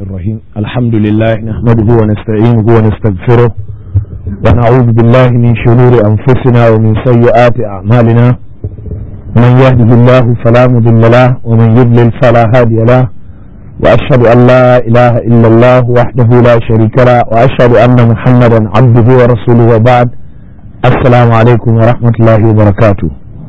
الرحيم الحمد لله نحمده ونستعينه ونستغفره ونعوذ بالله من شرور أنفسنا ومن سيئات أعمالنا من يهده الله فلا مضل له ومن يضلل فلا هادي له وأشهد أن لا إله إلا الله وحده لا شريك له وأشهد أن محمدا عبده ورسوله وبعد السلام عليكم ورحمة الله وبركاته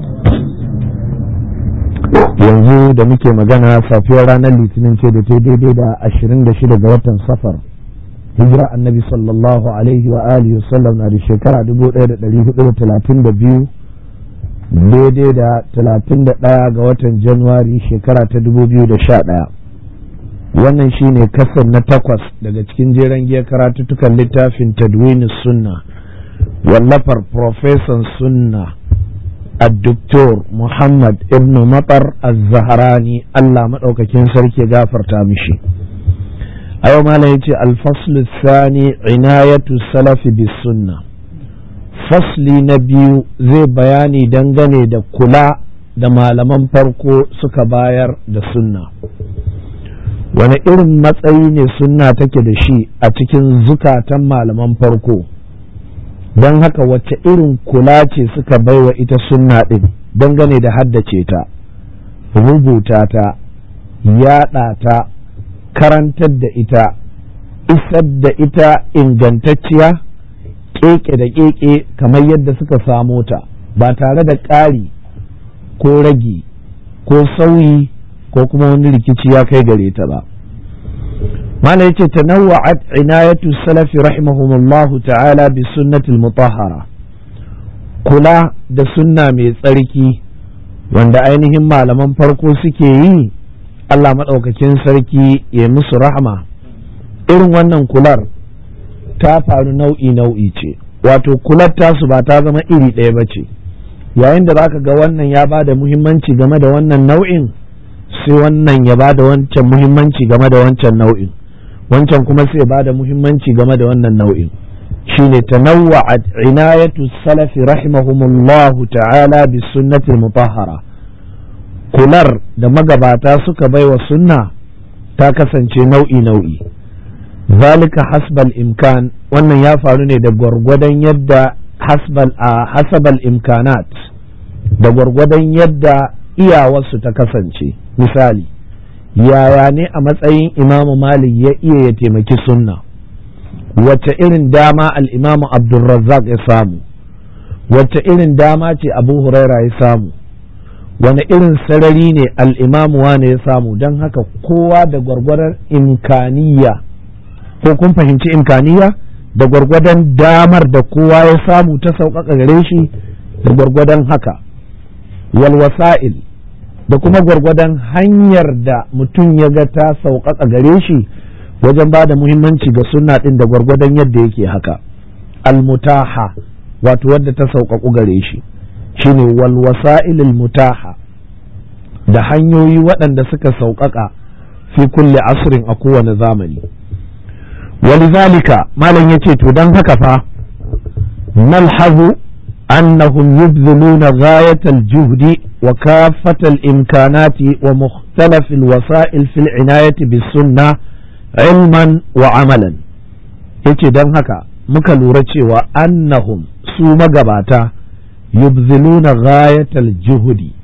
yanzu da muke magana safiyar ranar litinin ce da ta daidai da ashirin da shida ga watan safar hijira annabi sallallahu alaihi wa alihi wasallam na da shekara dubu ɗaya da ɗari hudu da talatin da biyu daidai da talatin da ɗaya ga watan januwari shekara ta dubu biyu da sha ɗaya wannan shine kasar na takwas daga cikin jeren giya karatuttukan littafin tadwini sunna wallafar profesan sunna الدكتور محمد ابن مطر الزهراني الله مدوكاكين سركي غافر تامشي أيو ما يجي الفصل الثاني عناية السلف بالسنة فصل نبي زي بياني دنغني دا كلا da malaman farko suka bayar da sunna wani irin matsayi ne sunna take da shi a cikin zukatan malaman farko don haka wacce irin kula ce suka baiwa ita sunna ɗin dangane da haddace ta rubuta ta yaɗa ta karantar da ita isar da ita ingantacciya keke da keke kamar yadda suka samo ta ba tare da ƙari ko ragi ko sauyi ko kuma wani rikici ya kai gare ta ba mala yace tanawwa'at inayatu salafi rahimahumullahu ta'ala bi sunnatil mutahhara kula da sunna mai tsarki wanda ainihin malaman farko suke yi Allah maɗaukakin sarki ya musu rahama irin wannan kular ta faru nau'i nau'i ce wato kular tasu ba ta zama iri ɗaya ba ce yayin da zaka ga wannan ya ba da muhimmanci game da wannan nau'in sai wannan ya ba da wancan muhimmanci game da wancan nau'in wancan kuma sai ba da muhimmanci game da wannan nau'in shine tanawwa'at inayatu salafi rahimahumullahu ta'ala bi sunnatil mutahhara kular da magabata suka baiwa sunna ta kasance nau'i nau'i zalika hasbal imkan wannan ya faru ne da gwargwadon yadda hasbal a hasabal imkanat da gwargwadon yadda iyawarsu ta kasance misali yaya ne a matsayin imamu malik ya iya ya taimaki sunna wacce irin dama al'imamu abdulrazzaq ya samu wacce irin dama ce abu huraira ya samu wani irin sarari ne al'imamu wane ya samu don haka kowa da gwargwadon imkaniya ko kun fahimci imkaniya da gwargwadon damar da kowa ya samu ta sauƙaƙa gare shi da gwargwadon haka walwasa'il da kuma gwargwadon hanyar da mutum ya ga ta sauƙaƙa gare shi wajen ba da muhimmanci ga sunna ɗin da gwargwadon yadda yake haka almutaha wato wadda ta sauƙaƙu gare shi shine walwasa'il mutaha da hanyoyi waɗanda suka sauƙaƙa fi kulle asrin a kowane zamani walizalika malam ya ce to don haka fa nalhazu أنهم يبذلون غاية الجهد وكافة الإمكانات ومختلف الوسائل في العناية بالسنة علما وعملا yace don haka muka lura cewa annahum su magabata yubziluna ghayatal juhudi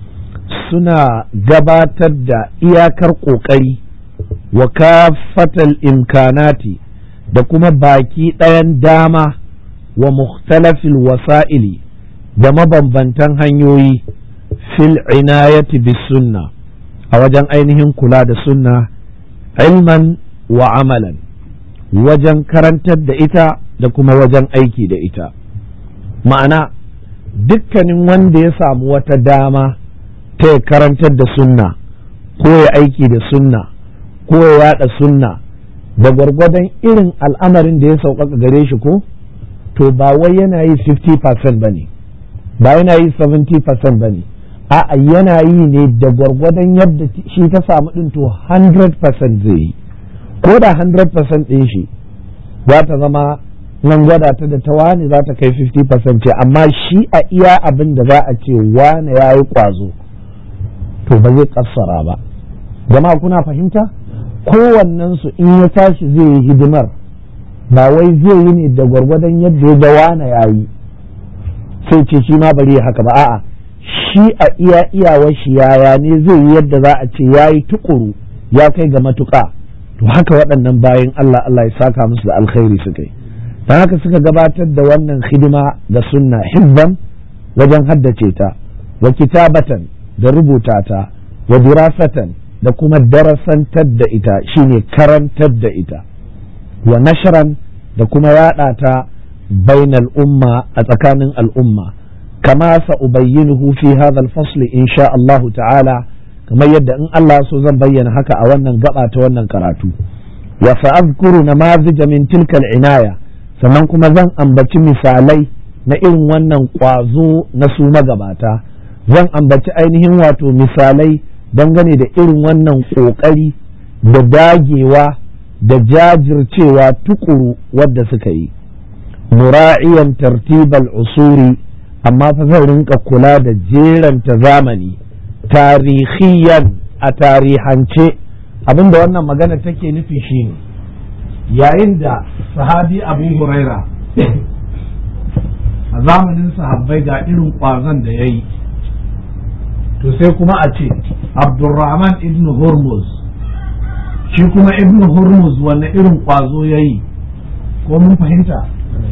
suna gabatar da iyakar ƙoƙari wa kafatal imkanati da kuma baki ɗayan dama wa mukhtalafil wasa'ili da mabambantan hanyoyi fil inayati bis sunna a wajen ainihin kula da sunna ilman wa amalan wajen karantar da ita da kuma wajen aiki da ita ma'ana dukkanin wanda ya samu wata dama ta ya karantar da sunna ko ya aiki da sunna ko ya yada sunna da gwargwadon irin al'amarin da ya sauƙaƙa gare shi ko to ba wai yana yi 50% ba ne ba yana yi 70% ba ne a'a yana yi ne da gwargwadon yadda shi ta samu ɗin to 100% zai yi ko da 100% ɗin shi za ta zama nan gwada ta da ta wani za ta kai 50% ce amma shi a iya abin da za a ce wane ya yi ƙwazo to ba zai kassara ba jama'a kuna fahimta kowannensu in ya tashi zai yi hidimar ba wai zai yi ne da gwargwadon yadda ya ga wana ya yi sai ce shi ma bari ya haka ba a'a shi a iya iyawar shi yaya ne zai yi yadda za a ce ya yi tukuru ya kai ga matuƙa to haka waɗannan bayan Allah Allah ya saka musu da alkhairi suka yi don haka suka gabatar da wannan hidima ga sunna hibban wajen haddace ta wa kitabatan da rubuta ta wa dirasatan da kuma darasantar da ita shine karantar da ita wa nashran da kuma yada ta bainal umma a tsakanin al'umma kama sa ubayyinuhu fi hadha al-fasl insha Allah ta'ala kamar yadda in Allah so zan bayyana haka a wannan gaba ta wannan karatu wa sa'adhkuru namazij min tilka al-inaya sannan kuma zan ambaci misalai na irin wannan kwazo na su magabata zan ambaci ainihin wato misalai dangane da irin wannan ƙoƙari da dagewa da jajircewa tukuru wadda suka yi mura'iyan tartibal usuri amma fa zan rinka kula da jeranta zamani tarihiyan a tarihance abinda wannan magana take nufi shine yayin da sahabi abu huraira a zamanin sahabbai ga irin ƙwazon da ya yi to sai kuma a ce abdurrahman ibn hormuz shi kuma ibn hormuz wanne irin ƙwazo ya yi ko mun fahimta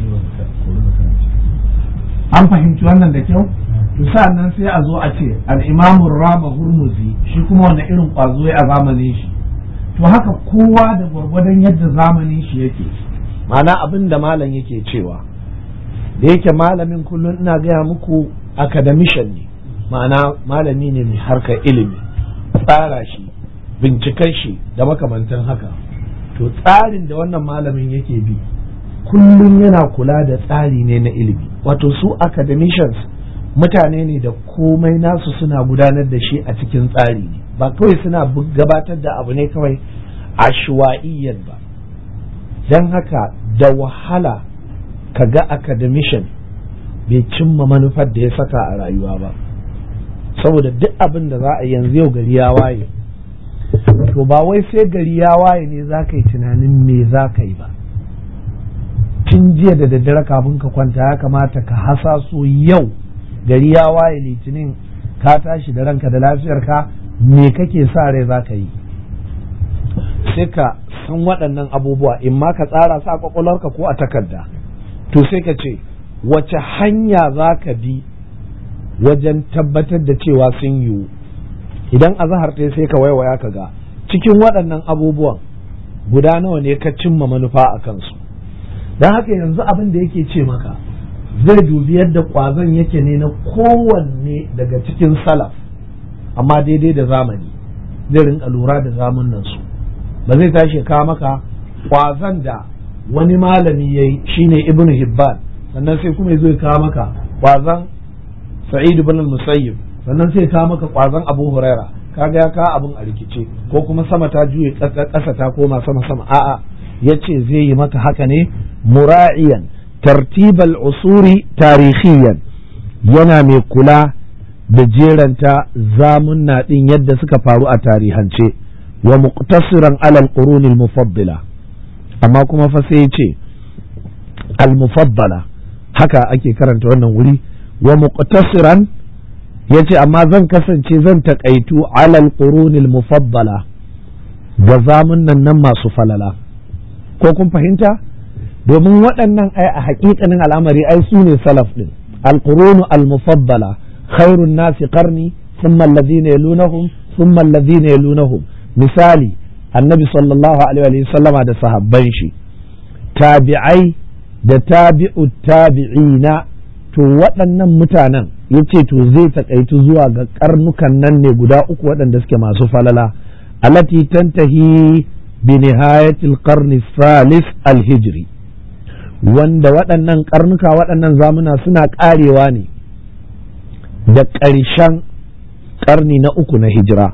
an fahimci wannan da kyau to nan sai a zo a ce al'imamun rama hurmuzi shi kuma wanne irin ƙwazo ya a zamanin shi to haka kowa da gwargwadon yadda zamanin shi yake ma'ana abin da malam yake cewa da yake malamin kullum ina gaya muku academician ne ma'ana malami ne mai harkar ilimi tsara shi binciken shi da makamantan haka to tsarin da wannan malamin yake bi kullum yana kula da tsari ne na ilimi wato su academicians mutane ne da komai nasu suna gudanar da shi a cikin tsari ne ba kawai suna gabatar da abu ne kawai ashwa'iyyan ba don haka da wahala ka ga academician bai cimma manufar da ya saka a rayuwa ba saboda duk abin da za a yanzu yau gari ya waye to ba wai sai gari ya waye ne za ka yi tunanin me za ka yi ba tun jiya da daddare kafin ka kwanta ya kamata ka hasaso yau gari ya waye litinin ka tashi da ranka da lafiyarka me kake sa rai za ka yi sai ka san waɗannan abubuwa in ma ka tsara sa kwakwalwarka ko a takarda to sai ka ce wace hanya za ka bi wajen tabbatar da cewa sun yiwu idan a zahar ta sai ka waiwaya ka ga cikin waɗannan abubuwan guda nawa ne ka cimma manufa a kansu don haka yanzu abin da yake ce maka zai dubi yadda ƙwazon yake ne na kowanne daga cikin salaf amma daidai da zamani zai rinka lura da zamanin su ba zai tashi kawo maka ƙwazon da wani malami ya yi shine ibn hibban sannan sai kuma ya kawo maka ƙwazon sa'id ibn musayyib sannan sai kawo maka ƙwazon abu huraira kaga ya kawo abin a rikice ko kuma sama ta juye ƙasa ta koma sama sama a'a ya ce zai yi maka haka ne mura'iyan tartibal usuri tarihiyan yana mai kula da jeranta zamunna ɗin yadda suka faru a tarihance wa muqtasiran alal qurunil mufaddila amma kuma fa sai ce al mufaddala haka ake karanta wannan wuri wa muqtasiran yace amma zan kasance zan takaitu alal qurunil mufaddala ga zamunnan nan masu falala ko kun fahimta domin waɗannan ai a haƙiƙanin al'amari ai su ne salaf ɗin alƙurunu al-mufaddala khairun nasi qarni thumma alladhina yalunahum thumma alladhina yalunahum misali annabi sallallahu alaihi wa sallama da sahabban shi tabi'ai da tabi'u tabi'ina to waɗannan mutanen yace to zai takaitu zuwa ga karnukan nan ne guda uku waɗanda suke masu falala alati tantahi بنهاية القرن الثالث الهجري wanda waɗannan karnuka waɗannan zamuna suna ƙarewa ne da ƙarshen ƙarni na uku na hijira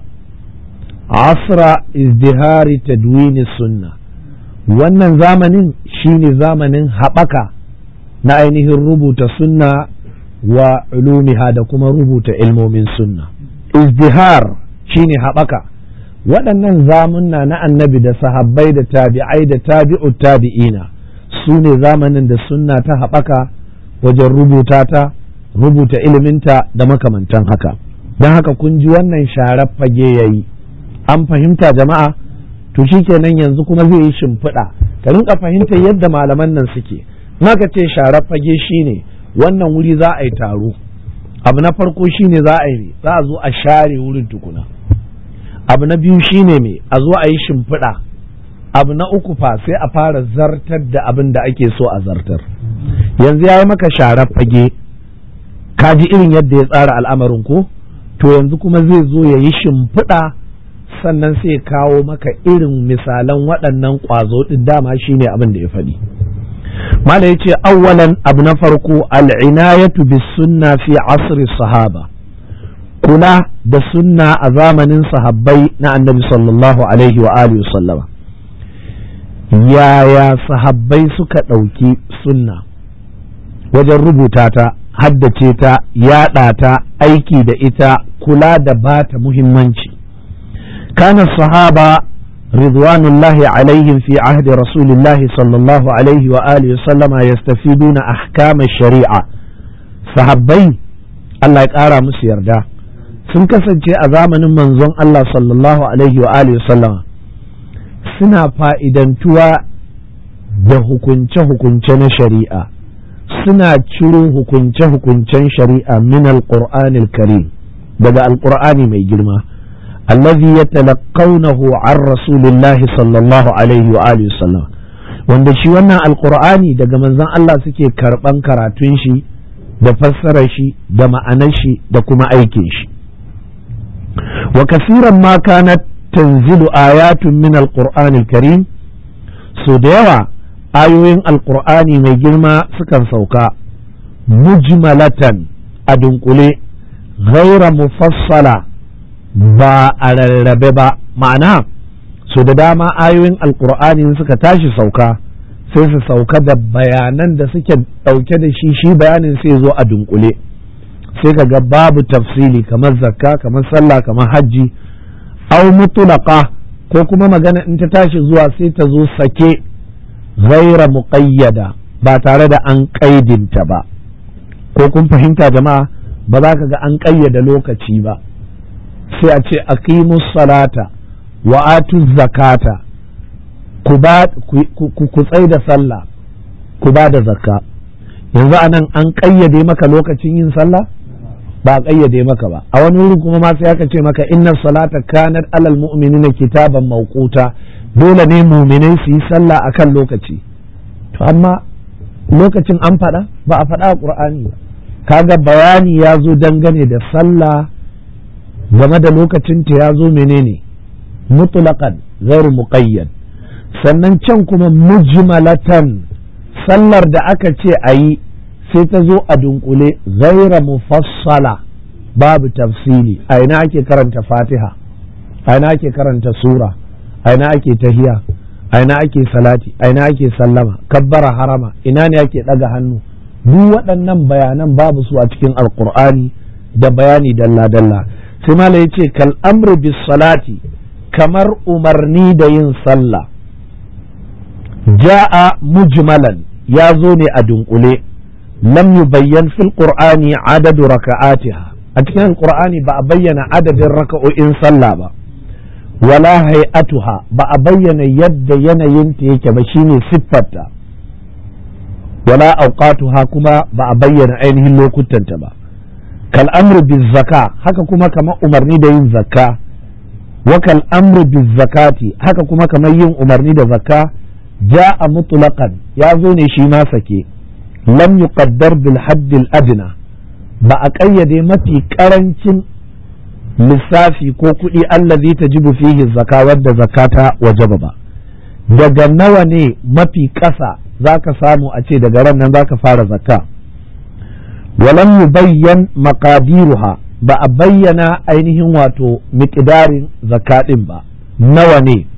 asra izdihari tadwini sunna wannan zamanin shine zamanin haɓaka na ainihin rubuta sunna wa ulumiha da kuma rubuta ilmomin sunna izdihar shine haɓaka waɗannan zamunna na annabi da sahabbai da tabi'ai da tabi'u tabi'ina su ne zamanin da sunna ta haɓaka wajen rubuta ta rubuta iliminta da makamantan haka don haka kun ji wannan sharar fage ya yi an fahimta jama'a to kenan yanzu kuma zai yi shimfiɗa ka rinka fahimtar yadda malaman nan suke maka ce sharar fage shine wannan wuri za a yi taro abu na farko shine za a yi za a zo a share wurin tukuna abu na biyu shine me a zo a yi shimfiɗa abu na uku fa sai a fara zartar da abin da ake so a zartar yanzu ya yi maka sharar fage ka ji irin yadda ya tsara al'amarin ko to yanzu kuma zai zo ya yi shimfiɗa sannan sai kawo maka irin misalan waɗannan ƙwazo ɗin dama shine abin da ya faɗi mala ya ce awwalan abu na farko al'inayatu bis sunna fi asri sahaba kula da sunna a zamanin sahabbai na annabi sallallahu alaihi wa alihi sallama yaya sahabbai suka ɗauki sunna wajen rubuta ta haddace ta yaɗa ta aiki da ita kula da bata muhimmanci kana sahaba ridwanullahi alaihim fi ahdi rasulillahi sallallahu alaihi wa alihi sallama yastafiduna ahkam shari'a sahabbai Allah ya ƙara musu yarda sun kasance a zamanin manzon Allah sallallahu alaihi wa alihi sallama suna fa'idantuwa da hukunce-hukunce na shari'a suna ciro hukunce-hukuncen shari'a min alƙur'anil karim daga alƙur'ani mai girma allazi ya talaqawnahu an rasulillahi sallallahu alaihi wa alihi sallam wanda shi wannan alƙur'ani daga manzon Allah suke karɓan karatun shi da fassarar shi da ma'anar shi da kuma aikin shi wa kasiran ma kanat tanzilu ayatun min alqur'anil karim so da yawa ayoyin alqur'ani mai girma sukan sauka mujmalatan a dunkule ghaira mufassala ba a rarrabe ba ma'ana so da dama ayoyin alqur'ani suka tashi sauka sai su sauka da bayanan da suke ɗauke da shi shi bayanin sai zo a dunkule sai ka ga babu tafsili kamar zakka kamar sallah kamar hajji au mutulaqa ko kuma magana in ta tashi zuwa sai ta zo sake ghaira muqayyada ba tare da an ƙaidinta ba ko kun fahimta jama'a ba za ka ga an ƙayyada lokaci ba sai a ce aqimus salata wa atu zakata ku ba ku tsai da sallah ku ba da zakka yanzu anan an ƙayyade maka lokacin yin sallah ba a ƙayyade maka ba a wani wurin kuma ma sai aka ce maka inna salata kanat alal mu'minina kitaban mawquta dole ne mu'minai su yi sallah akan lokaci to amma lokacin an faɗa ba a faɗa a qur'ani ba kaga bayani ya zo dangane da sallah game da lokacin ta ya zo menene mutlaqan ghairu muqayyad sannan can kuma mujmalatan sallar da aka ce a yi sai ta zo a dunkule gaira mufassala babu tafsili a ina ake karanta fatiha a ina ake karanta sura a ina ake tahiya a ina ake salati a ina ake sallama kabbara harama ina ne ake ɗaga hannu duk waɗannan bayanan babu su a cikin alkur'ani da bayani dalla-dalla sai mala ya ce kal amru bis salati kamar umarni da yin sallah ja'a mujmalan ya zo ne a dunkule lam yubayyan fil qur'ani adadu raka'atiha a cikin alqur'ani ba a bayyana adadin raka'o'in sallah ba wala hay'atuha ba a bayyana yadda yanayinta yake ba shine siffarta wala auqatuha kuma ba a bayyana ainihin lokutanta ba kal amru biz zaka haka kuma kamar umarni da yin zakka wa kal amru biz zakati haka kuma kamar yin umarni da zakka ja'a mutlaqan ya zo ne shi ma sake lam yuqaddar bil haddil adna ba a ƙayyade mafi ƙarancin lissafi ko kuɗi allazi tajibu fihi zaka wadda zakata wajaba ba daga nawa ne mafi ƙasa zaka samu a ce daga ran nan zaka fara zakka walam yubayyan maqadiruha ba a bayyana ainihin wato miƙidarin zakaɗin ba nawa ne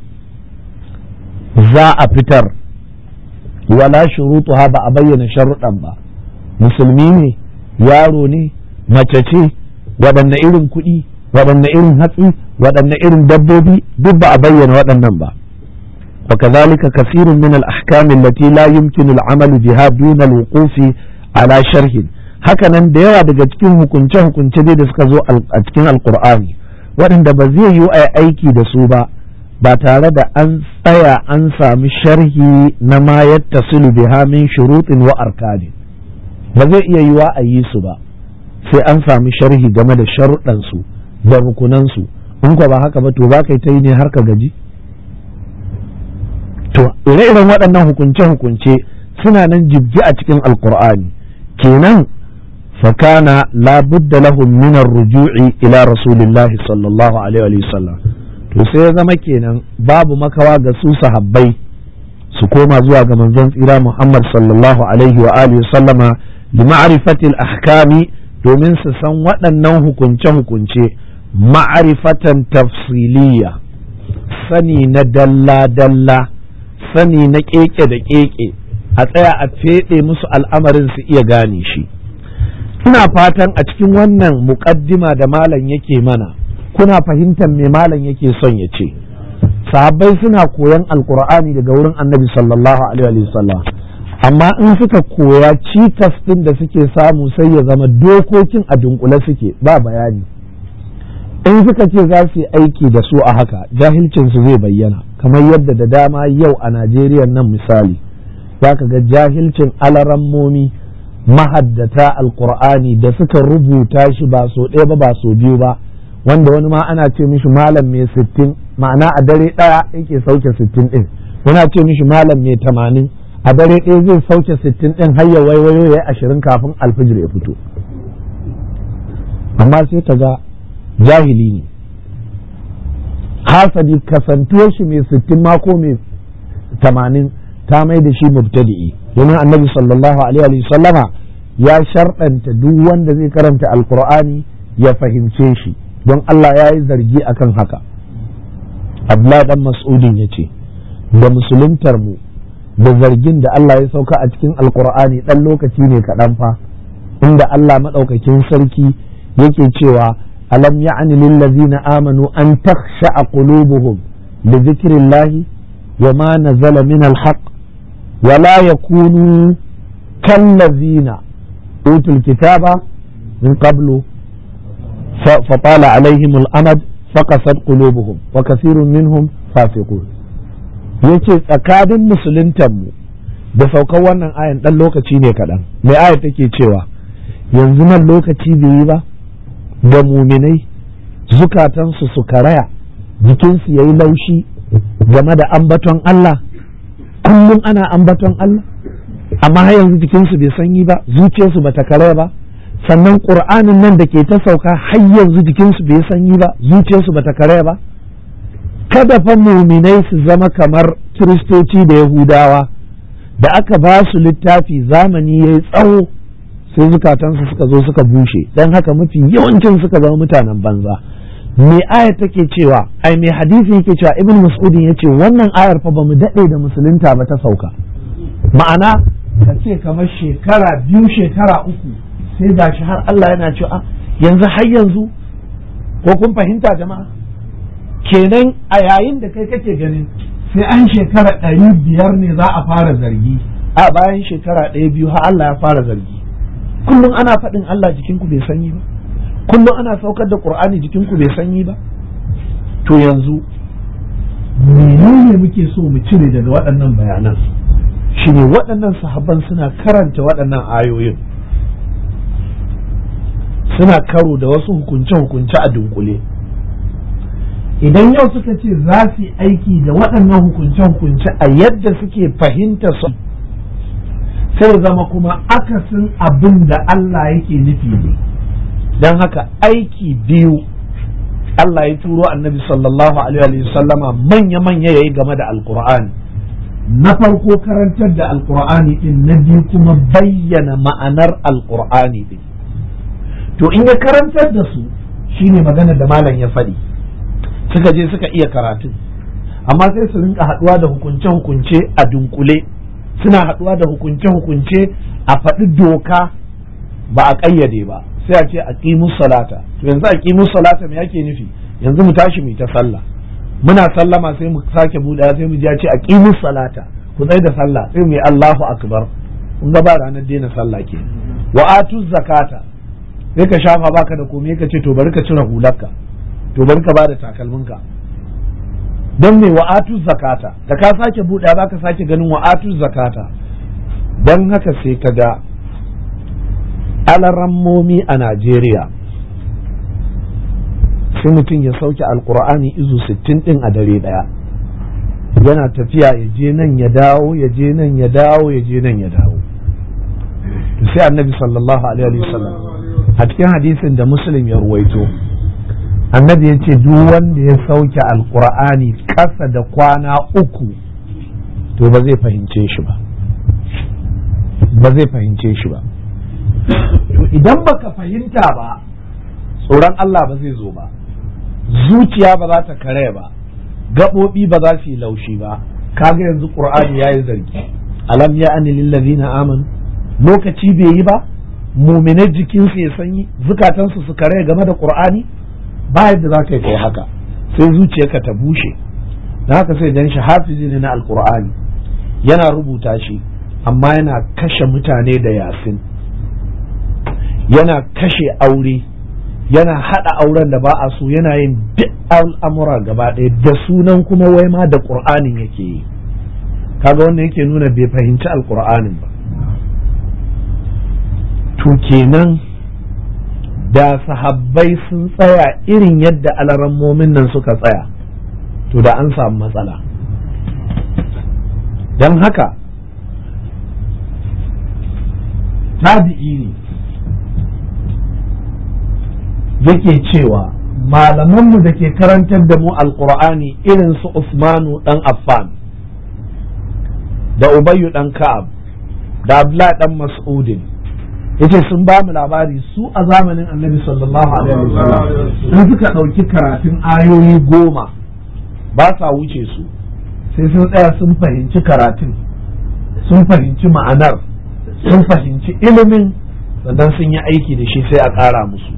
za a fitar wala shurutuha ba a bayyana sharuɗan ba musulmi ne yaro ne mace ce waɗanne irin kuɗi waɗanne irin hatsi waɗanne irin dabbobi duk ba a bayyana waɗannan ba وكذلك كثير من الأحكام التي لا يمكن العمل بها دون الوقوف على شرح hakanan da yawa daga cikin hukunce-hukunce dai da suka zo a cikin alkur'ani waɗanda ba zai yi a aiki da su ba ba tare da an tsaya an sami sharhi na ma yattasilu biha min shurutin wa arkani ba zai iya yiwa a yi su ba sai an sami sharhi game da sharuɗansu da rukunansu in ko ba haka ba to ba kai ta yi ne har ka gaji to ire-iren waɗannan hukunce-hukunce suna nan jibji a cikin alkur'ani kenan fakana labudda lahum min ruju'i ila rasulillahi sallallahu alaihi wa sallam to sai ya zama kenan babu makawa ga su sahabbai su koma zuwa ga manzon tsira Muhammad sallallahu alaihi wa alihi sallama li ma'rifatil ahkami domin su san waɗannan hukunce-hukunce ma'rifatan tafsiliya sani na dalla-dalla sani na keke da keke a tsaya a feɗe musu al'amarin su iya gane shi ina fatan a cikin wannan muƙaddima da malam yake mana kuna fahimtar me malam yake son ya ce sahabbai suna koyan alkur'ani daga wurin annabi sallallahu alaihi wasallam amma in suka koya cikas ɗin da suke samu sai ya zama dokokin a dunkule suke ba bayani in suka ce za su yi aiki da su a haka jahilcinsu zai bayyana kamar yadda da dama yau a najeriya nan misali za ka ga jahilcin alarammomi mahaddata alkur'ani da suka rubuta shi ba so ɗaya ba ba so biyu ba wanda wani ma ana ce mishi malam mai sittin ma'ana a dare ɗaya yake sauke sittin ɗin wani ce mishi malam mai tamanin a dare ɗaya zai sauke sittin ɗin har ya waiwayo ya yi ashirin kafin alfijir ya fito amma sai ka ga jahili ne hasadi kasantuwar shi mai sittin mako mai tamanin ta mai da shi mubtadi'i domin annabi sallallahu alaihi sallama ya sharɗanta duk wanda zai karanta alkur'ani ya fahimce shi don Allah ya yi zargi akan haka Abdullah dan mas'udin ya ce da musuluntar mu da zargin da Allah ya sauka a cikin alkur'ani ɗan lokaci ne kaɗan fa inda Allah maɗaukakin sarki yake cewa alam ya'ni lillazina amanu an takhsha'a qulubuhum li dhikrillahi wa ma nazala min alhaq wa la yakunu kallazina utul kitaba min qablu فطال عليهم الأمد فقست قلوبهم وكثير منهم فاسقون yace tsakanin musuluntanmu da saukar wannan ayan ɗan lokaci ne kaɗan mai aya take cewa yanzu nan lokaci bai yi ba ga muminai zukatansu su karaya jikinsu ya yi laushi game da ambaton Allah kullum ana ambaton Allah amma har yanzu jikinsu bai sanyi ba zuciyarsu bata karaya ba sannan ƙur'anin nan da ke ta sauka har yanzu jikinsu bai sanyi ba zuciyarsu bata karaya ba kada fa muminai su zama kamar kiristoci da yahudawa da aka ba su littafi zamani ya yi tsawo sai zukatansu suka zo suka bushe don haka mafi yawancin suka zama mutanen banza me ayar take cewa ai me hadisi yake cewa ibn mas'udin ya ce wannan ayar fa ba mu daɗe da musulunta ba ta sauka ma'ana ka ce kamar shekara biyu shekara uku sai ga shi har Allah yana cewa yanzu har yanzu ko kun fahimta jama'a kenan a yayin da kai kake ganin sai an shekara ɗari biyar ne za a fara zargi a bayan shekara ɗaya biyu har Allah ya fara zargi kullum ana faɗin Allah jikinku bai sanyi ba kullum ana saukar da Qur'ani jikinku bai sanyi ba to yanzu menene muke so mu cire daga waɗannan bayanan shine waɗannan sahabban suna karanta waɗannan ayoyin suna karo da wasu hukunce-hukunce a dunkule idan yau suka ce za su yi aiki da waɗannan hukunce-hukunce a yadda suke fahimta su sai zama kuma akasin abin da Allah yake nufi ne don haka aiki biyu Allah ya turo annabi sallallahu alaihi sallama manya-manya ya yi game da alkur'ani na farko karantar da alkur'ani din na biyu kuma bayyana ma'anar alkur'ani din to in ya karantar da su shine magana da malam ya faɗi suka je suka iya karatun amma sai su rinka haɗuwa da hukunce-hukunce a dunkule suna haɗuwa da hukunce-hukunce a faɗi doka ba a ƙayyade ba sai a ce a salata to yanzu a salata me yake nufi yanzu mu tashi mu ta sallah muna sallama sai mu sake buɗe sai mu ji ya ce aqimus salata ku tsai da sallah sai mu yi Allahu akbar kun ga ba ranar daina sallah ke wa atuz zakata sai ka shafa baka da komai ka ce to bari ka cire hularka to bari ka bada takalminka don me wa atuz zakata da ka sake buɗe za ka sake ganin wa atuz zakata don haka sai ka ga alarammomi a Najeriya sai mutum ya sauke alkur'ani izu sittin din a dare daya yana tafiya ya je nan ya dawo ya je nan ya dawo ya je nan ya dawo sai annabi sallallahu alaihi wasallam a cikin hadisin da muslim ya ruwaito annabi ya ce duk wanda ya sauke alkur'ani ƙasa da kwana uku to ba zai fahimce shi ba ba zai fahimce shi ba to idan baka fahimta ba tsoron Allah ba zai zo ba zuciya ba za ta kare ba gaɓoɓi ba za su yi laushi ba kaga yanzu ƙur'ani ya yi zargi alam ya ani lillazina amanu lokaci bai yi ba muminai jikinsu ya sanyi zukatansu su kare game da ƙur'ani ba yadda za ka yi kai haka sai zuciyarka ta bushe da haka sai dan shi hafizi ne na alƙur'ani yana rubuta shi amma yana kashe mutane da yasin yana kashe aure yana haɗa auren da ba a so yana yin duk al'amura gaba ɗaya da sunan kuma wai ma da ƙur'anin yake yi kaga wannan yake nuna bai fahimci alƙur'anin ba to kenan da sahabbai sun tsaya irin yadda alarammomin nan suka tsaya to da an samu matsala don haka tabi'i ne yake cewa malamanmu da ke karantar da mu alkur'ani irin su Usmanu dan Affan da Ubayyu dan Ka'ab da Abdullah dan Mas'udin yace sun ba mu labari su a zamanin Annabi sallallahu alaihi wasallam in suka ɗauki karatun ayoyi goma ba sa wuce su sai sun tsaya sun fahimci karatun sun fahimci ma'anar sun fahimci ilimin sannan sun yi aiki da shi sai a ƙara musu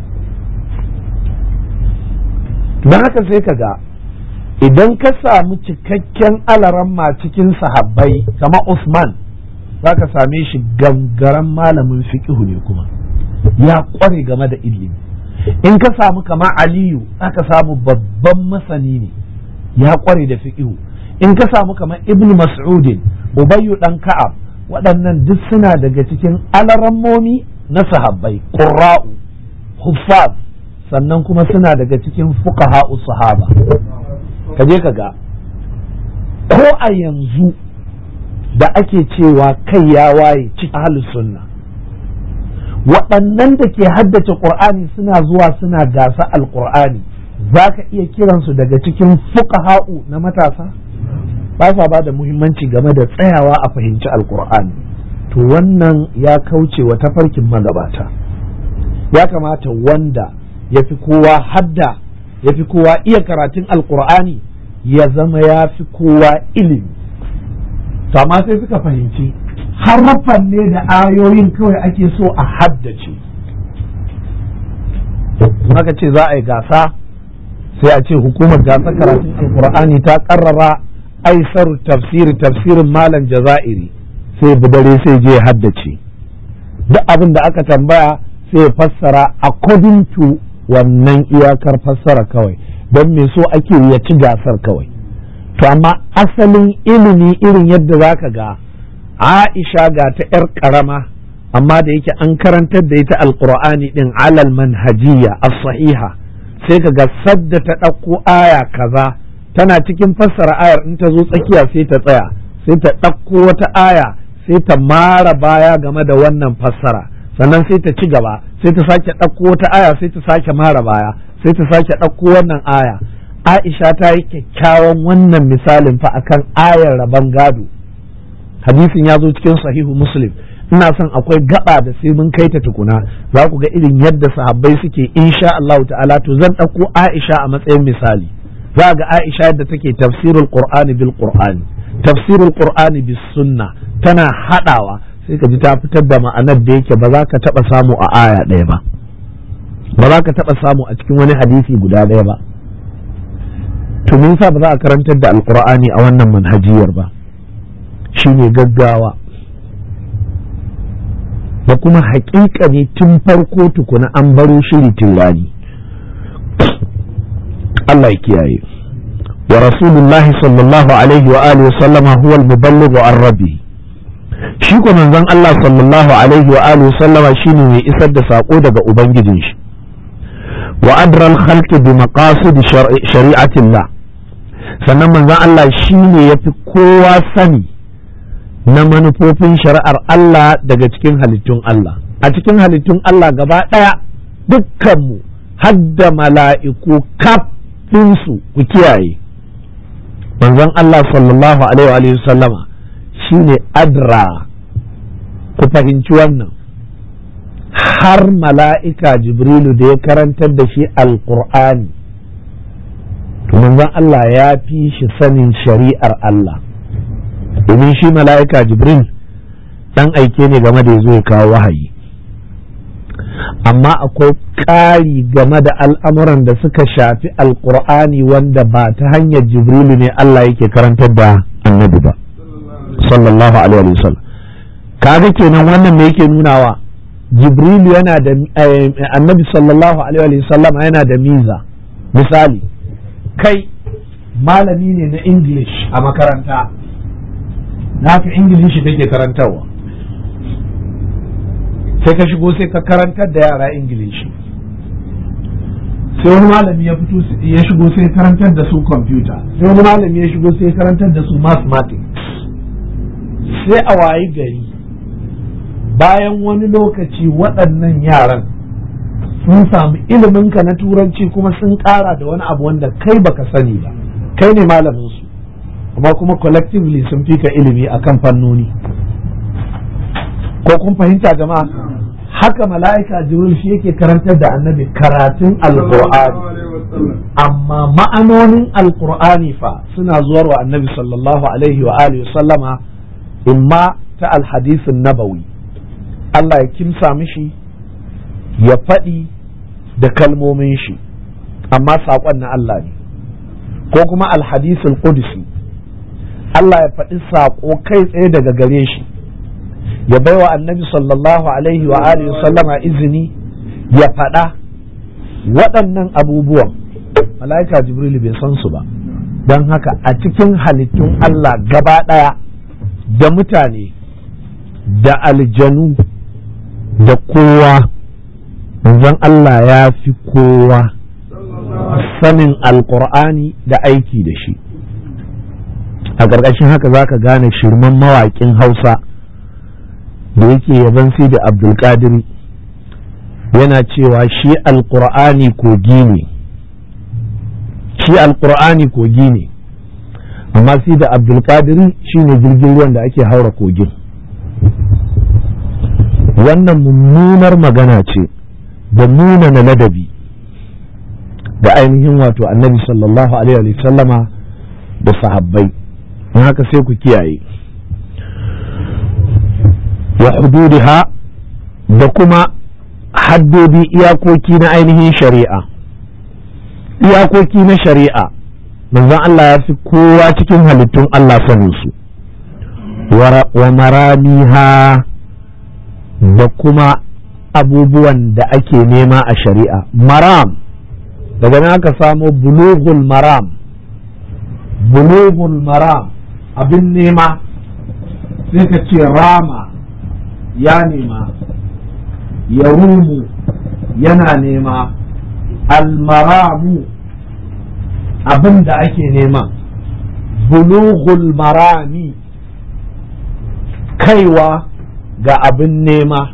don haka sai ka ga idan ka samu cikakken alaramma cikin sahabbai kama Usman za ka same shi gangaren malamin fiƙihu ne kuma ya ƙware game da ilimi in ka samu kama Aliyu za ka samu babban masani ne ya ƙware da fiƙihu in ka samu kama Ibn Mas'udin Ubayyu ɗan Ka'ab waɗannan duk suna daga cikin alarammomi na sahabbai ƙurra'u huffaz sannan kuma suna daga cikin fuqaha'u sahaba ka je ka ga ko a yanzu da ake cewa kai ya waye cikin ahlus sunna waɗannan da ke haddace ƙur'ani suna zuwa suna gasa alƙur'ani za ka iya kiransu daga cikin fuqaha'u na matasa ba sa ba da muhimmanci game da tsayawa a fahimci alƙur'ani to wannan ya kauce wa tafarkin magabata ya kamata wanda ya fi kowa hadda ya fi kowa iya karatun alkur'ani ya zama ya fi kowa ilimi to amma sai suka fahimci harafan ne da ayoyin kawai ake so a haddace maka ce za a yi gasa sai a ce hukumar gasa karatun alkur'ani ta karrara aisar tafsiri tafsirin malam jaza'iri sai budare sai je haddace duk abin da aka tambaya sai ya fassara according to wannan iyakar fassara kawai don me so ake ya ci gasar kawai to amma asalin ilimi irin yadda za ka ga aisha ga ta 'yar karama amma da yake an karantar da ita alkur'ani din alal manhajiya as-sahiha sai ka ga sadda ta ɗauko aya kaza tana cikin fassara ayar in ta zo tsakiya sai ta tsaya sai ta ɗauko wata aya sai ta mara baya game da wannan fassara sannan sai ta ci gaba sai ta sake ɗauko wata aya sai ta sake mara baya sai ta sake ɗauko wannan aya aisha ta yi kyakkyawan wannan misalin fa akan ayar rabon gado hadisin ya zo cikin sahihu muslim ina son akwai gaba da sai mun kai ta tukuna za ku ga irin yadda sahabbai suke insha Allah ta'ala to zan ɗauko aisha a matsayin misali za ga aisha yadda take tafsirul qur'ani bil qur'ani tafsirul qur'ani bis sunna tana hadawa sai ka ji ta fitar da ma'anar da yake ba za ka taɓa samu a aya ɗaya ba ba za ka taɓa samu a cikin wani hadisi guda ɗaya ba to me yasa ba za a karantar da alqur'ani a wannan manhajiyar ba shine gaggawa da kuma haƙiƙa ne tun farko tukuna an baro shiri rani. Allah ya kiyaye wa rasulullahi sallallahu alaihi wa alihi sallama huwa al-muballighu an rabbi shi ko manzon Allah sallallahu alaihi wa alihi sallama shine mai isar da sako daga ubangijin shi wa adra al-khalq bi maqasid shari'atillah sannan manzon Allah shine yafi kowa sani na manufofin shari'ar Allah daga cikin halittun Allah a cikin halittun Allah gaba ɗaya dukkanmu hadda mala'iku kaf su ku kiyaye manzon Allah sallallahu alaihi wa sallama shine adra ku fahimci wannan har mala'ika jibrilu da ya karantar da shi alƙur'ani manzon Allah ya fi shi sanin shari'ar Allah domin shi mala'ika jibril dan aike ne game da ya zo ya kawo wahayi amma akwai ƙari game da al'amuran da suka shafi alƙur'ani wanda ba ta hanyar jibrilu ne Allah yake karantar da annabi ba sallallahu alaihi wasallam kaga kenan wannan me yake nunawa jibrilu yana da annabi sallallahu alaihi wasallam yana da miza misali kai malami ne na english a makaranta naka ingilishi kake karantarwa sai ka shigo sai ka karantar da yara ingilishi sai wani malami ya fito ya shigo sai karantar da su kwamfuta sai wani malami ya shigo sai karantar da su mathematics sai a wayi gari bayan wani lokaci waɗannan yaran sun samu iliminka na turanci kuma sun ƙara da wani abu wanda kai baka sani ba kai ne malamin su amma kuma collectively sun fi ka ilimi akan fannoni ko kun fahimta jama'a haka mala'ika jibril shi yake karantar da annabi karatun alqur'ani amma ma'anonin alqur'ani fa suna zuwar wa annabi sallallahu alaihi wa alihi sallama imma ta alhadisin nabawi Allah ya kimsa mishi ya faɗi da kalmomin shi amma saƙon na Allah ne ko kuma alhadisul qudsi Allah ya faɗi saƙo kai tsaye daga gare shi ya baiwa annabi sallallahu alaihi wa alihi sallama izini ya faɗa waɗannan abubuwan mala'ika jibrilu bai san su ba don haka a cikin halittun Allah gaba ɗaya da mutane da aljanu da kowa manzon Allah ya fi kowa sanin alkur'ani da aiki da shi a ƙarƙashin haka za ka gane shirman mawaƙin hausa da yake yaban sai da abdulkadiri yana cewa shi alkur'ani kogi ne shi alkur'ani kogi ne amma sai da abdulkadiri shi ne jirgin ruwan da ake haura kogin wannan mummunar magana ce da nuna na ladabi da ainihin wato annabi sallallahu alaihi sallama da sahabbai don haka sai ku kiyaye wa hududiha da kuma haddodi iyakoki na ainihin shari'a iyakoki na shari'a manzon Allah ya fi kowa cikin halittun Allah sanin su wa maramiha da kuma abubuwan da ake nema a shari'a maram daga nan aka samo bulughul maram bulughul maram abin nema sai ka ce rama ya nema ya rumu yana nema almaramu abin da ake nema bulughul marami kaiwa ga abin nema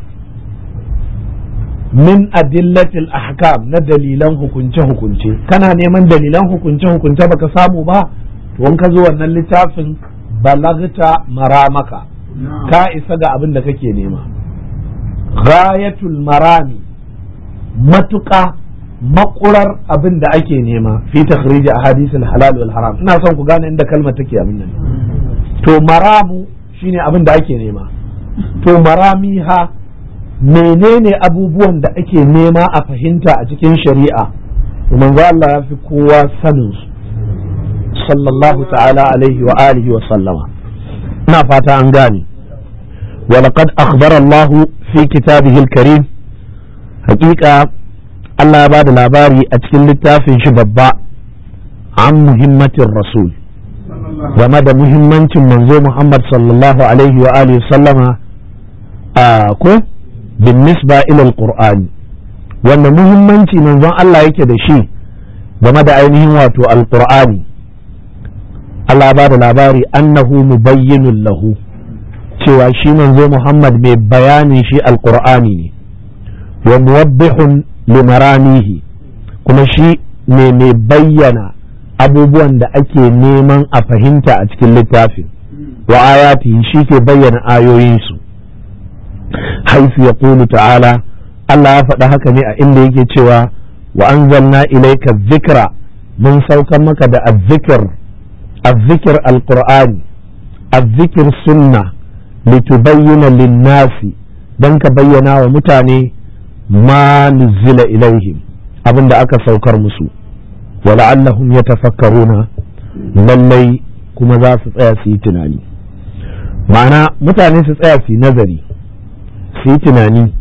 min adillatil ahkam na dalilan hukunce-hukunce kana neman dalilan hukunce-hukunce baka samu ba to in ka zo wannan littafin balagta maramaka ka isa ga abin da kake nema ghayatul marami matuƙa makurar abin da ake nema fi takhrij ahadithul halal wal haram ina son ku gane inda kalmar take abin nan to maramu shine abin da ake nema to maramiha menene abubuwan da ake nema a fahimta a cikin shari'a to manzo Allah ya fi kowa sanin su sallallahu ta'ala alaihi wa alihi wa sallama ina fata an gane ولقد أخبر الله في كتابه الكريم حقيقة الله بعد الأباري أتكلم للتافن شبابا عن مهمة الرسول ومدى مهمة منزو محمد صلى الله عليه وآله وسلم آكو بالنسبة إلى القرآن وأن مهمة منزو الله يكد شيء ومدى أينه واتو القرآن الله بعد الأباري أنه مبين له cewa shi manzo Muhammad mai bayanin shi alkur'ani ne wa muwabbihun limaranihi kuma shi ne mai bayyana abubuwan da ake neman a fahimta a cikin littafin wa ayati shi ke bayyana ayoyinsu haifu ya ta'ala Allah ya faɗa haka ne a inda yake cewa wa anzalna ilaika zikra mun saukan maka da azzikir azzikir alqur'ani azzikir sunna litubayyana linnasi dan ka bayyana wa mutane ma nuzila ilaihim abin da aka saukar musu wala'allahum yatafakkaruna lallai kuma za su tsaya su yi tunani ma'ana mutane su tsaya su yi nazari su yi tunani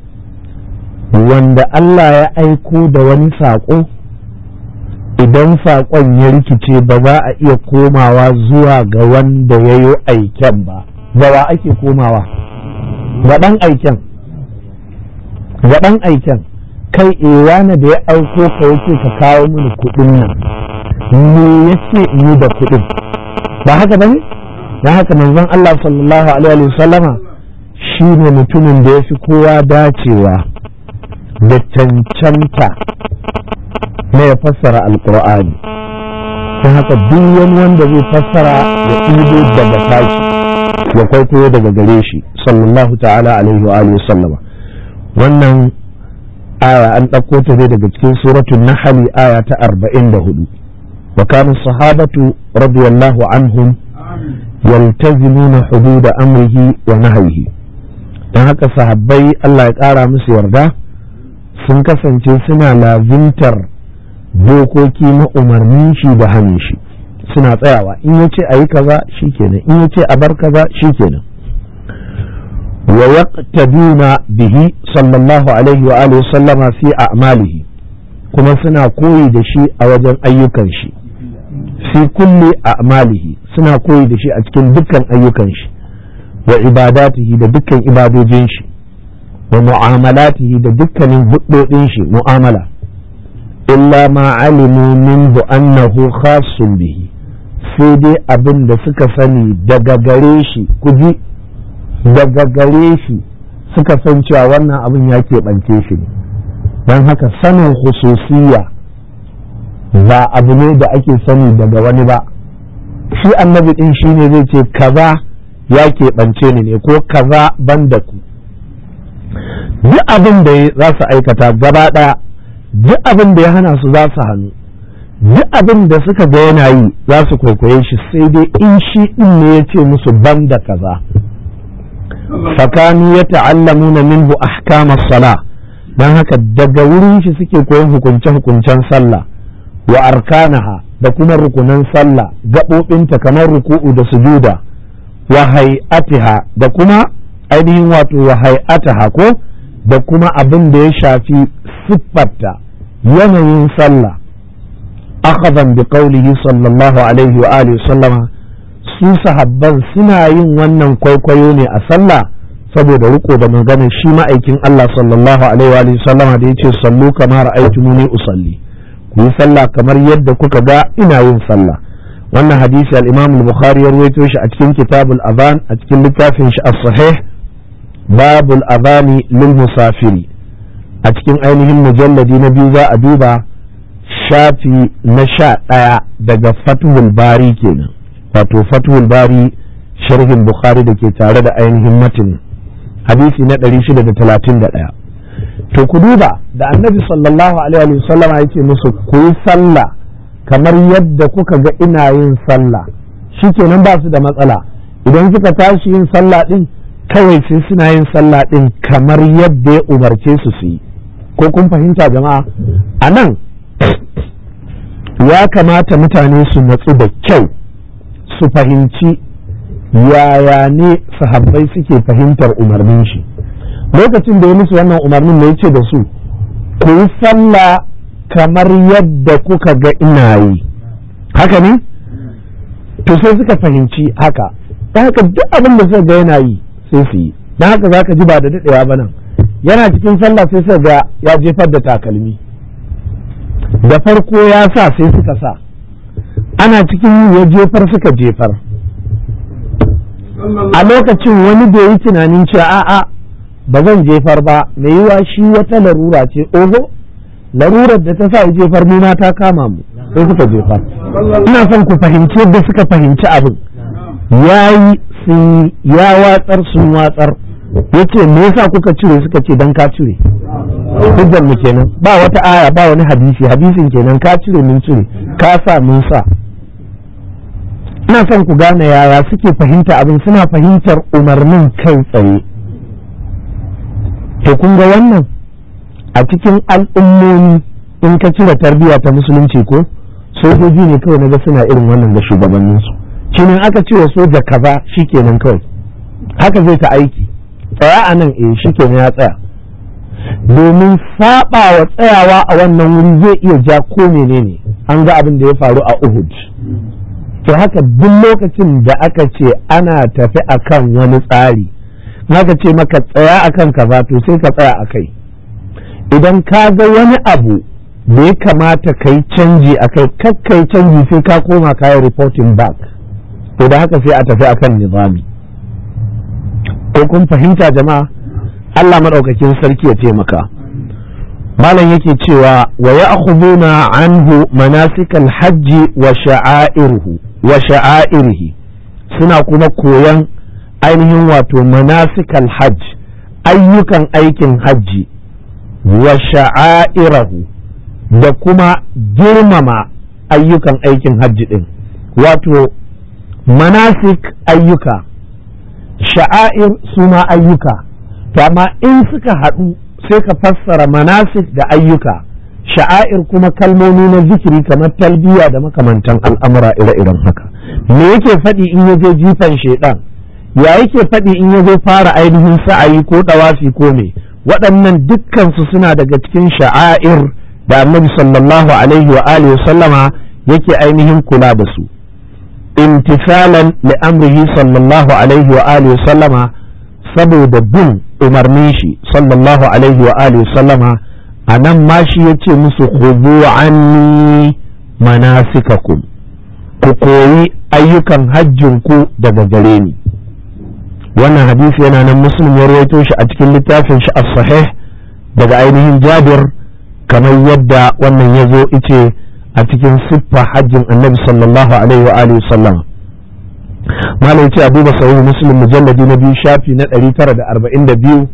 wanda Allah ya aiko da wani saƙo idan saƙon ya rikice ba za a iya komawa zuwa ga wanda ya yi aiken ba gawa ake komawa ga ɗan aiken ga ɗan aiken kai ewana da ya auko ka yake ka kawo mini kuɗin nan me yace in yi da kuɗin ba haka bane dan haka manzon Allah sallallahu alaihi wasallama shi ne mutumin da ya fi kowa dacewa da cancanta na ya fassara alkur'ani don haka duk wani wanda zai fassara ya ɗibo daga tashi ya kwaikwayo daga gare shi sallallahu ta'ala alaihi wa alihi sallama wannan aya an ɗauko ta ne daga cikin suratul nahl aya ta arba'in da hudu wa kana sahabatu radiyallahu anhum yaltazimuna hududa amrihi wa nahyihi dan haka sahabbai Allah ya ƙara musu yarda sun kasance suna lazimtar dokoki na umarnin shi da hannun shi suna tsayawa in ya ce a yi kaza shi kenan in ya ce a bar kaza shi kenan wa yaqtaduna bihi sallallahu alaihi wa alihi sallama fi a'malihi kuma suna koyi da shi a wajen ayyukan shi fi kulli a'malihi suna koyi da shi a cikin dukkan ayyukan shi wa ibadatihi da dukkan ibadojin shi wa mu'amalatihi da dukkanin hudodin shi mu'amala illa ma alimu minhu annahu khassun bihi sai dai abin da suka sani daga gare shi kuji daga gare shi suka san cewa wannan abin ya keɓance shi ne don haka sanin hususiya ba abu ne da ake sani daga wani ba shi annabi ɗin shi ne zai ce kaza ya keɓance ni ne ko kaza ban da ku duk abin da za su aikata gaba ɗaya duk abin da ya hana su za su hannu duk abin da suka ga yana yi za su kwaikwaye shi sai dai in shi ɗin ne ya ce musu ban da kaza fakanu ya ta'allamuna minhu ahkamas sala don haka daga wurin shi suke koyon hukunce-hukuncen sallah wa arkanaha da kuma rukunan sallah gaɓoɓinta kamar ruku'u da sujuda wa hay'atiha da kuma ainihin wato wa hay'ataha ko da kuma abin da ya shafi siffarta yanayin sallah akhadhan bi qawlihi sallallahu alaihi wa alihi sallama su sahabban suna yin wannan kwaikwayo ne a sallah saboda riko da maganar shi ma'aikin Allah sallallahu alaihi wa sallama da yace sallu kamar ra'aytumuni usalli ku yi sallah kamar yadda kuka ga ina yin sallah wannan hadisi al-Imam al-Bukhari ya rawaito shi a cikin kitabul adhan a cikin littafin shi as-sahih babul adhani lil musafiri a cikin ainihin mujalladi na biyu za a duba shafi na sha ɗaya daga fatuhul bari kenan wato fatuhul bari sharhin bukhari da ke tare da ainihin matin hadisi na 631 to ku duba da annabi sallallahu alaihi wasallam yake musu ku yi sallah kamar yadda kuka ga ina yin sallah shikenan ba su da matsala idan suka tashi yin sallah din kawai sai suna yin sallah din kamar yadda ya umarce su su yi ko kun fahimta jama'a a nan ya kamata mutane su natsu da kyau su fahimci yaya ne sahabbai suke fahimtar umarnin shi lokacin da ya musu wannan umarnin ne ce da su ku yi sallah kamar yadda kuka ga ina yi haka ne to sai suka fahimci haka ta haka duk abin da suka ga yana yi sai su yi don haka za ka ji ba da daɗewa ba nan yana cikin sallah sai suka ga ya jefar da takalmi da farko ya sa sai suka sa ana cikin ya jefar suka jefar a lokacin wani bai yi tunanin cewa a'a ba zan jefar ba mai yiwa shi wata larura ce oho larurar da ta sa ya jefar mu ta kama mu sai suka jefar ina son ku fahimci yadda suka fahimci abin yayi sun ya watsar sun watsar yace me yasa kuka cire suka ce dan ka cire hujjar mu kenan ba wata aya ba wani hadisi hadisin kenan ka cire mun cire ka sa mun sa ina son ku gane yaya suke fahimta abin suna fahimtar umarnin kai tsaye to kun ga wannan a cikin al'ummomi in ka cire tarbiyya ta musulunci ko sojoji ne kawai na ga suna irin wannan da shugabanninsu shine aka ce wa soja kaza shikenan kawai haka zai ta aiki tsaya a nan eh shikenan ya tsaya domin saba wa tsayawa a wannan wuri zai iya ja ko menene an ga abin da ya faru a Uhud to haka duk lokacin da aka ce ana tafi akan wani tsari haka ce maka tsaya akan kaza to sai ka tsaya a kai idan ka ga wani abu da ya kamata ka yi canji a kai kakkai canji sai ka koma kayan reporting back to da haka sai a tafi akan nizami ko kun fahimta jama'a Allah maɗaukakin sarki ya taimaka malam yake cewa wa ya'khuduna anhu manasikal hajji wa sha'airuhu wa sha'airihi suna kuma koyan ainihin wato manasikal hajj ayyukan aikin hajji wa sha'airahu da kuma girmama ayyukan aikin hajji din wato manasik ayyuka sha'air suna ayyuka to amma in suka haɗu sai ka fassara manasik da ayyuka sha'air kuma kalmomi na zikiri kamar talbiya da makamantan al'amura ire-iren haka me yake faɗi in ya je jifan shaidan ya yake faɗi in ya zo fara ainihin sa'ayi ko ɗawafi ko me waɗannan dukkansu suna daga cikin sha'air da annabi sallallahu alaihi wa alihi sallama yake ainihin kula da su imtisalan li amrihi sallallahu alaihi wa alihi sallama saboda bin umarnin shi sallallahu alaihi wa alihi sallama a nan ma shi ya ce musu khudu anni manasikakum ku koyi ayyukan hajjin ku daga gare ni wannan hadisi yana nan muslim ya rawaito shi a cikin littafin shi as-sahih daga ainihin jabir kamar yadda wannan ya zo ice a cikin siffa hajjin annabi sallallahu alaihi wa alihi sallama malam ce a duba sahih muslim mujalladi na biyu shafi na 942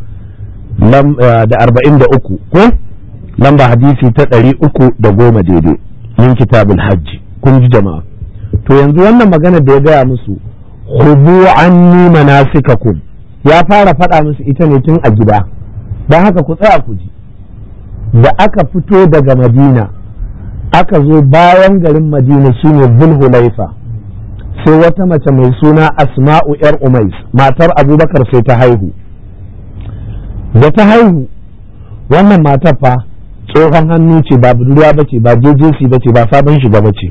da 43 ko lamba hadisi ta 310 daidai min kitabul hajji kun ji jama'a to yanzu wannan magana da ya gaya musu khudu anni manasikakum ya fara faɗa musu ita ne tun a gida don haka ku tsaya ku ji da aka fito daga madina aka zo bayan garin madina shine zulhulaifa sai wata mace mai suna asma'u yar umais matar abubakar sai ta haihu da ta haihu wannan matar fa tsohon hannu ce ba budurwa ba ce ba jejesi ba ce ba sabon shiga ba ce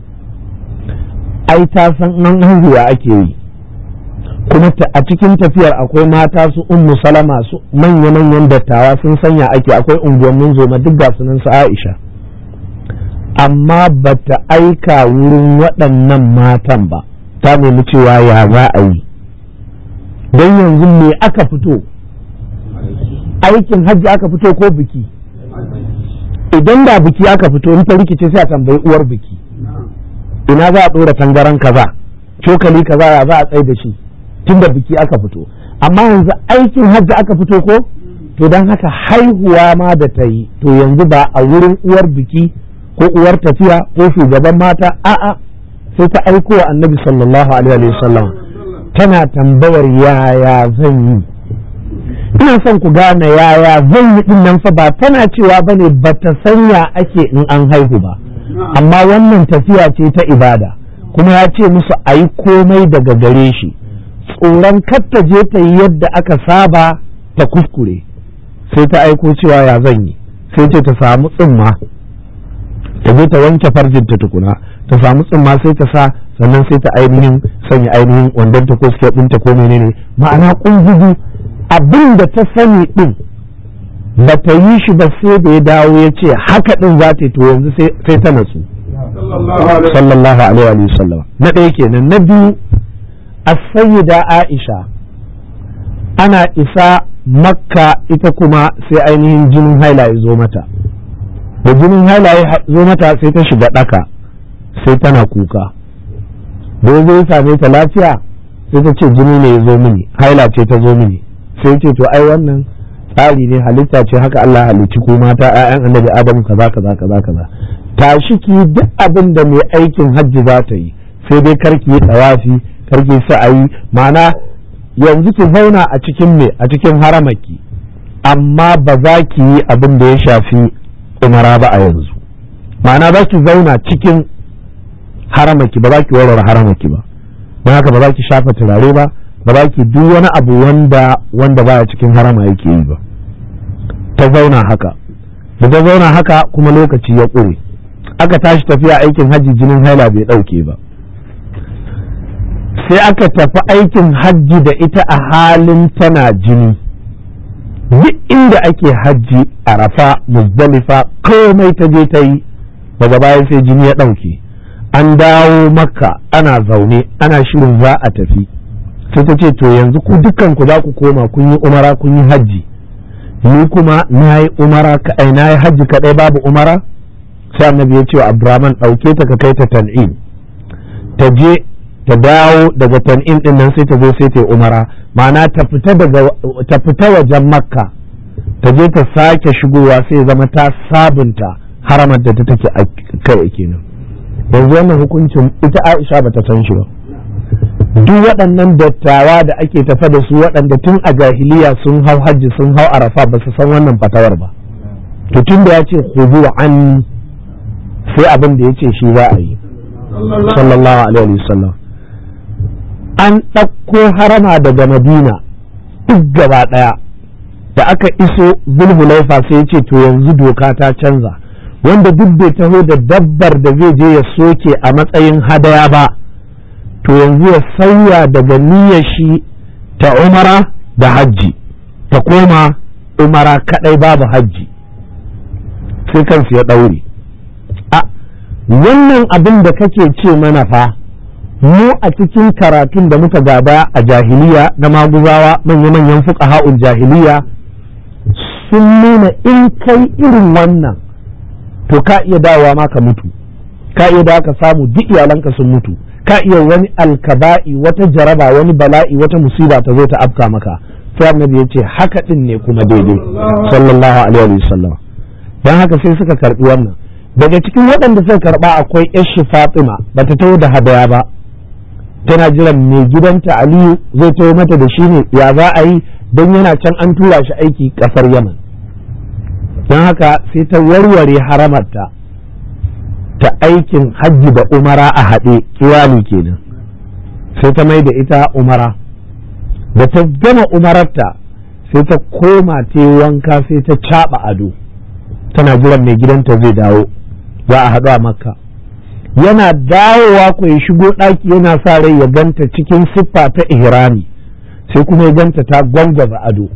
ai ta san nan haihuwa ake yi kuma a cikin tafiyar akwai mata su ummu salama su manya-manyan dattawa sun sanya ake akwai unguwannin zoma duk ga sunan su aisha amma ba ta aika wurin waɗannan matan ba ta nemi cewa ya za a yi don yanzu me aka fito aikin hajji aka fito ko biki idan da biki aka fito in ta rikice sai a tambayi uwar biki ina za a ɗora tangaran kaza cokali kaza ya za a tsaye da shi tun da biki aka fito amma yanzu aikin hajji aka fito ko to don haka haihuwa ma da ta yi to yanzu ba a wurin uwar biki ko uwar tafiya ko shugaban mata a'a sai ta aiko wa annabi sallallahu alaihi wasallam tana tambayar yaya zan yi ina son ku gane yaya zan yi din nan fa ba tana cewa bane ba ta sanya ake in an haihu ba amma wannan tafiya ce ta ibada kuma ya ce musu a yi komai daga gare shi tsoron ta je ta yi yadda aka saba ta kuskure sai ta aiko cewa ya zan yi sai ce ta samu tsimma ta je ta wanke farjinta tukuna ta samu tsimma sai ta sa sannan sai ta ainihin sanya ainihin wandon ta ko suke ɗinta ko menene ma'ana kungugu abin da ta sani ɗin ba ta yi shi ba sai da ya dawo ya ce haka ɗin za ta yi to yanzu sai ta natsu sallallahu alaihi wa sallam na ɗaya kenan na biyu as-sayyida Aisha ana isa makka ita kuma sai ainihin jinin haila ya zo mata da jinin haila ya zo mata sai ta shiga ɗaka sai tana kuka da ya zo same ta lafiya sai ta ce jini ne ya zo mini haila ce ta zo mini sai ce to ai wannan tsari ne halitta ce haka Allah halicci ko mata ƴaƴan annabi Adamu kaza kaza kaza kaza tashi ki duk abin da mai aikin hajji za ta yi sai dai karki yi tsawafi karki sa'ayi ma'ana yanzu ki zauna a cikin me a cikin haramaki amma ba za ki yi abin da ya shafi umara ba a yanzu ma'ana za ki zauna cikin haramaki ba za ki warware haramaki ba don haka ba za ki shafa turare ba ba za ki duk wani abu wanda wanda baya cikin harama yake yi ba ta zauna haka da ta zauna haka kuma lokaci ya ƙure aka tashi tafiya aikin hajji jinin haila bai ɗauke ba sai aka tafi aikin hajji da ita a halin tana jini duk inda ake hajji arafa muzdalifa komai ta je ta yi daga baya sai jini ya ɗauke an dawo makka ana zaune ana shirin za a tafi sai ta ce to yanzu ku dukkan ku za ku koma kun yi umara kun yi hajji ni kuma na yi umara kaɗai na yi hajji kaɗai babu umara sai annabi ya ce wa abdurrahman ɗauke ta ka kai ta tan'im ta je ta dawo daga tan'im din nan sai ta zo sai ta yi umara ma'ana ta fita daga ta fita wajen makka ta je ta sake shigowa sai zama ta sabunta haramar da ta take a kai kenan yanzu wannan hukuncin ita Aisha bata san shi ba duk waɗannan dattawa da ake tafa da su waɗanda tun a jahiliya sun hau hajji sun hau arafa ba su san wannan fatawar ba to tun da ya ce khudu an sai abin da ya ce shi za a yi sallallahu alaihi wasallam an ɗauko harama daga madina duk gaba ɗaya da aka iso zulhulaifa sai ya ce to yanzu doka ta canza wanda duk bai taho da dabbar da zai je ya soke a matsayin hadaya ba to yanzu ya sauya daga niyyar shi ta umara da hajji ta koma umara kadai babu hajji sai kansu ya ɗaure a wannan abin da kake ce mana fa mu a cikin karatun da muka gaba a jahiliya na maguzawa manya-manyan fuqaha'ul jahiliya sun nuna in kai irin wannan to ka iya dawowa ma ka mutu ka iya dawo ka samu duk iyalanka sun mutu ka iya wani alkaba'i wata jaraba wani bala'i wata musiba ta zo ta afka maka sai annabi ya ce haka din ne kuma daidai sallallahu alaihi wasallam dan haka sai suka karbi wannan daga cikin waɗanda suka karba akwai yashi Fatima bata taho da hadaya ba tana jiran mai gidanta Aliyu zai taho mata da shi ne ya za a yi don yana can an tura shi aiki kasar Yaman don haka sai ta warware haramarta ta aikin hajji da umara a haɗe kiwani kenan sai ta mai da ita umara da ta gama umararta sai ta koma ta wanka sai ta caɓa ado tana jiran mai gidanta zai dawo za a haɗu a makka yana dawowa ko ya shigo ɗaki yana sa rai ya ganta cikin siffa ta ihrami sai kuma ya ganta ta gwangwaza ado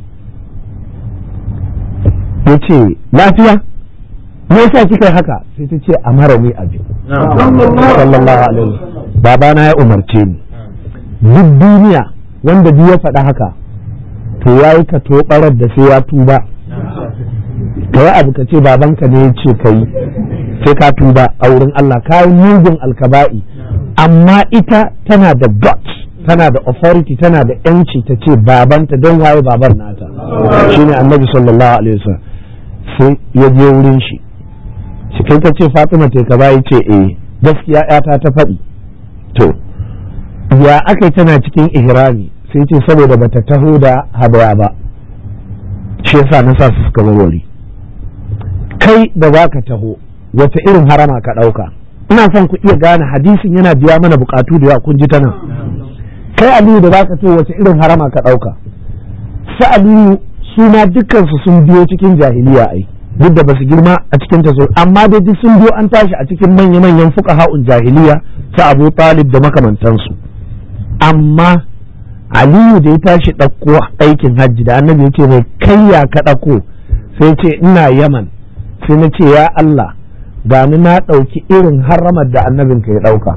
ya ce lafiya me yasa kika haka sai ta ce a mara ni abin sallallahu alaihi babana ya umarce ni duk duniya wanda duk ya faɗa haka to ya yi ka tobarar da sai ya tuba ka yi abu ka ce babanka ne ya ce ka yi sai ka tuba a wurin Allah ka yi mugun alkaba'i amma ita tana da guts tana da authority tana da yanci ta ce babanta don waye babar nata shine annabi sallallahu alaihi wasallam sai ya je wurin shi shi kai ka ce Fatima ta kaza ya ce eh gaskiya yata ta faɗi to ya aka tana cikin ihrami sai ce saboda bata taho da hadaya ba shi yasa na sa su suka warware kai da za ka taho wace irin harama ka ɗauka ina son ku iya gane hadisin yana biya mana bukatu da yawa kun ji ta nan kai aliyu da zaka ce wace irin harama ka ɗauka su aliyu su ma dukkansu sun biyo cikin jahiliya ai duk da basu girma a cikin ta amma dai duk sun biyo an tashi a cikin manya-manyan fuqaha'un jahiliya su Abu Talib da makamantansu amma Aliyu da ya tashi ɗauko aikin hajji da annabi yake mai kai ya ka ɗauko sai ce ina Yaman sai na ce ya Allah gani na ɗauki irin haramar da annabin ka ya ɗauka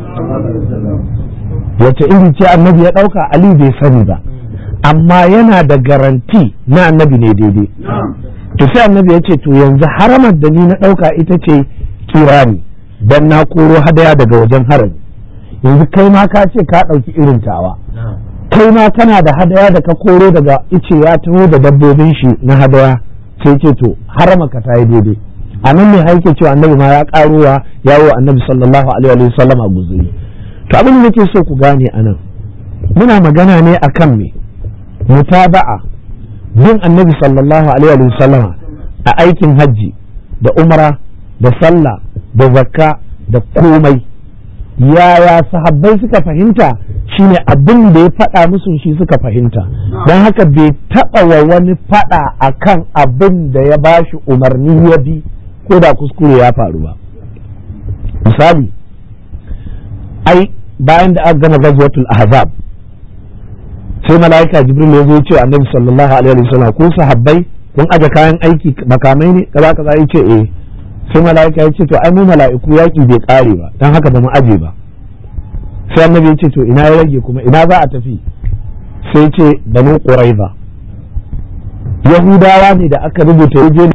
wace iri ce annabi ya ɗauka Aliyu bai sani ba amma yana da garanti na annabi ne daidai to sai annabi ya ce to yanzu haramar da ni na ɗauka ita ce kirani dan na koro hadaya daga wajen harami yanzu kai ma ka ce ka ɗauki irin tawa kai ma kana da hadaya da ka koro daga ice ya taho da dabbobin shi na hadaya sai ce to harama ka ta yi daidai a nan ne haike cewa annabi ma ya karuwa yawo annabi sallallahu alaihi wa sallam a guzuri to abin da nake so ku gane anan muna magana ne akan me mutaba'a bin annabi sallallahu alaihi wa sallama a aikin hajji da umra da sallah da zakka da komai yaya sahabbai suka fahimta shine abin da ya faɗa musu shi suka fahimta don haka bai taɓa wa wani faɗa akan abin da ya bashi umarni ya bi ko da kuskure ya faru ba misali ai bayan da aka gama gazwatul ahzab sai mala'ika jibril ya zo ce annabi sallallahu alaihi wasallam ko sahabbai kun aje kayan aiki makamai ne kaza kaza ya ce eh sai mala'ika ya ce to ai mu mala'iku yaki bai kare ba dan haka ba mu aje ba sai annabi ya ce to ina ya rage kuma ina za a tafi sai ce banu quraiza yahudawa ne da aka rubuta yaje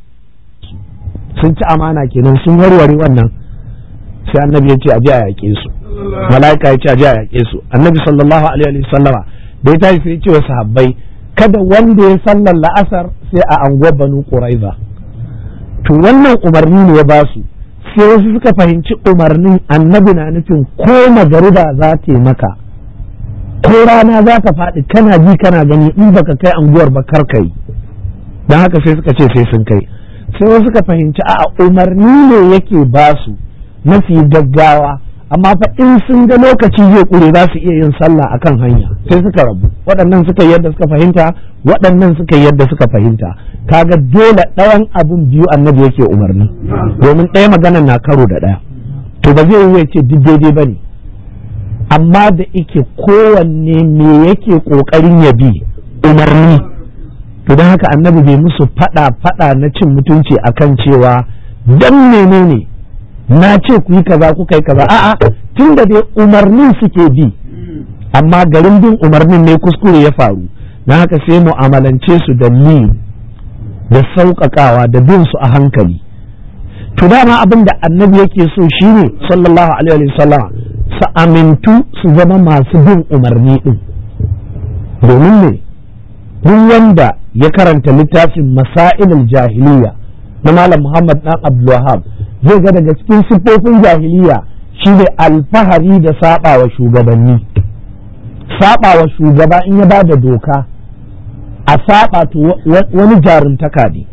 sun ci amana kenan sun warware wannan sai annabi ya ce aje a yaƙe su mala'ika ya ce aje a yaƙe su annabi sallallahu alaihi wasallama da ya tashi sai ce wa sahabbai kada wanda ya sallar la'asar sai a anguwar banu quraiza to wannan umarni ne ya ba su sai wasu suka fahimci umarnin annabi na nufin ko magariba za ta yi maka ko rana za ta faɗi kana ji kana gani in baka kai anguwar ba kar kai don haka sai suka ce sai sun kai sai wasu suka fahimci a umarni ne yake ba su mafi gaggawa amma fa in sun ga lokaci zai kure za su iya yin sallah akan hanya sai suka rabu waɗannan suka yi yadda suka fahimta waɗannan suka yi yadda suka fahimta kaga dole ɗayan abun biyu annabi yake umarni domin ɗaya magana na karo da ɗaya to ba zai yi ce duk daidai ba ne amma da ike kowanne me yake ƙoƙarin ya bi umarni to don haka annabi bai musu faɗa faɗa na cin mutunci akan cewa dan menene na ce ku yi kaza kuka yi kaza a'a tun da dai umarnin suke bi amma garin bin umarnin ne kuskure ya faru na haka sai mu'amalance su da ni da sauƙaƙawa da bin su a hankali to dama abin da annabi yake so shine sallallahu alaihi wasallam su amintu su zama masu bin umarni din domin ne duk wanda ya karanta littafin masailul jahiliya na malam muhammad dan abdulwahab zai ga daga cikin siffofin jahiliya shine alfahari da saba wa shugabanni saba wa shugaba in ya ba da doka a saba to wani jaruntaka ne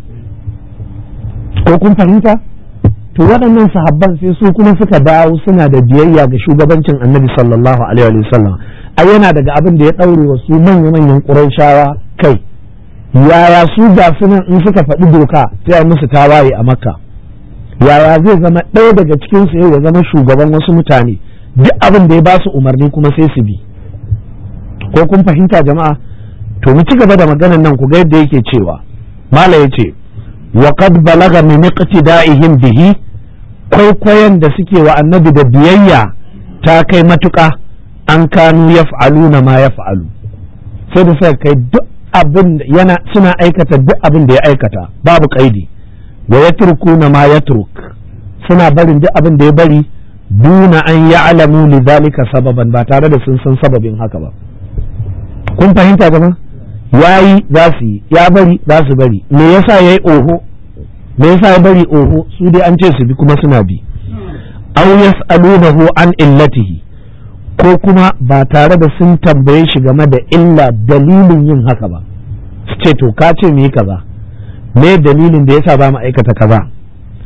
ko kun fahimta to waɗannan sahabban sai su kuma suka dawo suna da biyayya ga shugabancin annabi sallallahu alaihi wa sallam ai yana daga abin da ya ɗaure wa su manya-manyan ƙurayshawa kai yaya su ga sunan in suka faɗi doka sai musu tawaye a makka yaya zai zama ɗaya daga cikin su ya zama shugaban wasu mutane duk abin da ya ba su umarni kuma sai su bi ko kun fahimta jama'a to mu ci gaba da maganar nan ku ga yadda yake cewa mala yace wa qad balaga min iqtida'ihim bihi kwaikwayon da suke wa annabi da biyayya ta kai matuƙa an kanu yaf'aluna ma yaf'alu sai da suka kai duk abin yana suna aikata duk abin da ya aikata babu kaidi wa yatrukuna ma yatruk suna barin duk abin da ya bari duna an ya'lamu li zalika sababan ba tare da sun san sababin haka ba kun fahimta gama yayi za su yi ya bari za su bari me yasa yayi oho me yasa ya bari oho su dai an ce su bi kuma suna bi aw yas'alunahu an illatihi ko kuma ba tare da sun tambaye shi game da illa dalilin yin haka ba su ce to ka ce mu yi kaza me dalilin da yasa ba mu aikata kaza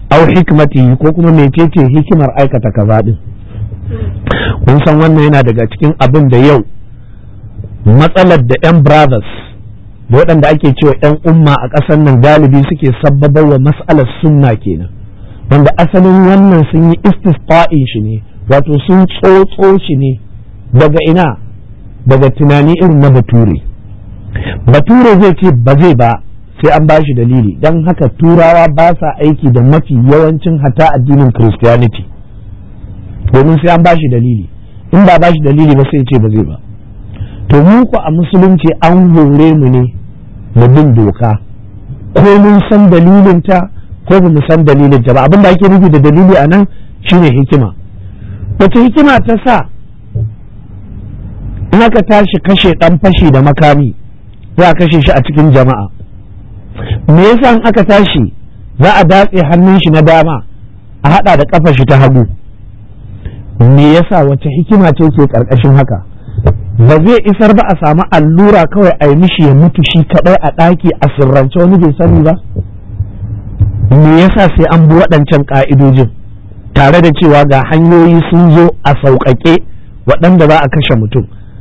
au hikmatihi ko kuma mecece hikimar aikata kaza din kun san wannan yana daga cikin abin da yau matsalar da 'yan brothers da waɗanda ake cewa 'yan umma a ƙasar nan galibi suke sabbabar wa mas'alar sunna kenan wanda asalin wannan sun yi istisqa'in shi ne wato sun tsotso shi ne daga ina daga tunani irin na bature bature zai ce ba zai ba sai an bashi dalili don haka turawa ba sa aiki da mafi yawancin hata addinin christianity domin sai an bashi dalili in ba bashi dalili ba sai ce ba zai ba to mu ku a musulunci an hore mu ne mu bin doka ko mun san dalilinta ko ba mu san dalilinta ba abin da ake nufi da dalili a nan shine hikima wace hikima ta sa in aka tashi kashe dan fashi da makami za a kashe shi a cikin jama'a me yasa in aka tashi za a datse hannun shi na dama a hada da kafa shi ta hagu me yasa wace hikima ce ke karkashin haka ba zai isar ba a samu allura kawai a yi mishi ya mutu shi kadai a ɗaki a sirrance wani bai sani ba me yasa sai an bi waɗancan ƙa'idojin tare da cewa ga hanyoyi sun zo a sauƙaƙe waɗanda za a kashe mutum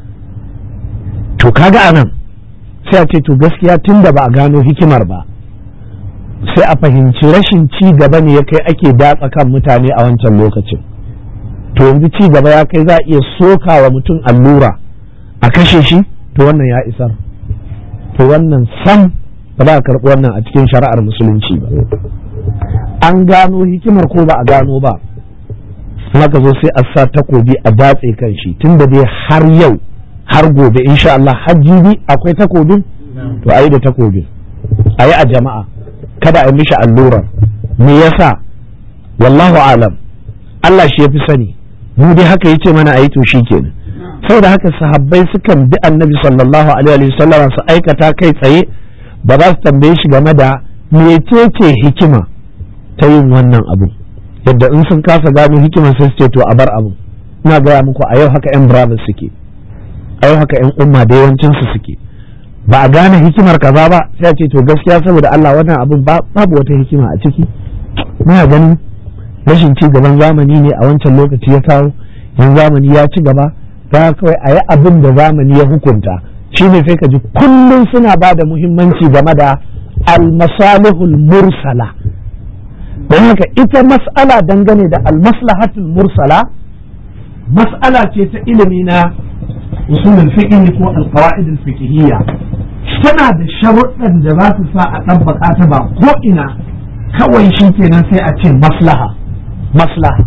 to kaga anan sai a ce to gaskiya tun da ba a gano hikimar ba sai a fahimci rashin ci gaba ne ya kai ake datsa kan mutane a wancan lokacin to yanzu ci gaba ya kai za a iya soka wa mutum allura a kashe shi to wannan ya isar to wannan sam ba za a karɓi wannan a cikin shari'ar musulunci ba an gano hikimar ko ba a gano ba haka zo sai a sa takobi a datse kan shi tun da dai har yau har gobe insha Allah hajjibi akwai takobin to a yi da takobin a yi a jama'a kada a yi mishi allurar me yasa wallahu alam Allah shi ya fi sani mu dai haka yace mana a yi to shi kenan saboda haka sahabbai sukan bi annabi sallallahu alaihi wasallam su aikata kai tsaye ba za su tambaye shi game da mecece hikima ta yin wannan abu yadda in sun kasa gano hikimar sai su ce to a bar abu ina gaya muku a yau haka yan brothers suke a yau haka yan umma da yawancin su suke ba a gane hikimar kaza ba sai a ce to gaskiya saboda Allah wannan abun babu wata hikima a ciki muna ganin rashin ci gaban zamani ne a wancan lokaci ya kawo yanzu zamani ya ci gaba ga kawai a yi abin da zamani ya hukunta shine sai ka ji kullum suna ba da muhimmanci game da almasalihul mursala don haka ita mas'ala dangane da almaslahatul mursala mas'ala ce ta ilimi na usulul fiqh ko alqawaid alfiqhiyya tana da sharuɗan da za su sa a ɗabbaka ta ba ko ina kawai shi kenan sai a ce maslaha maslaha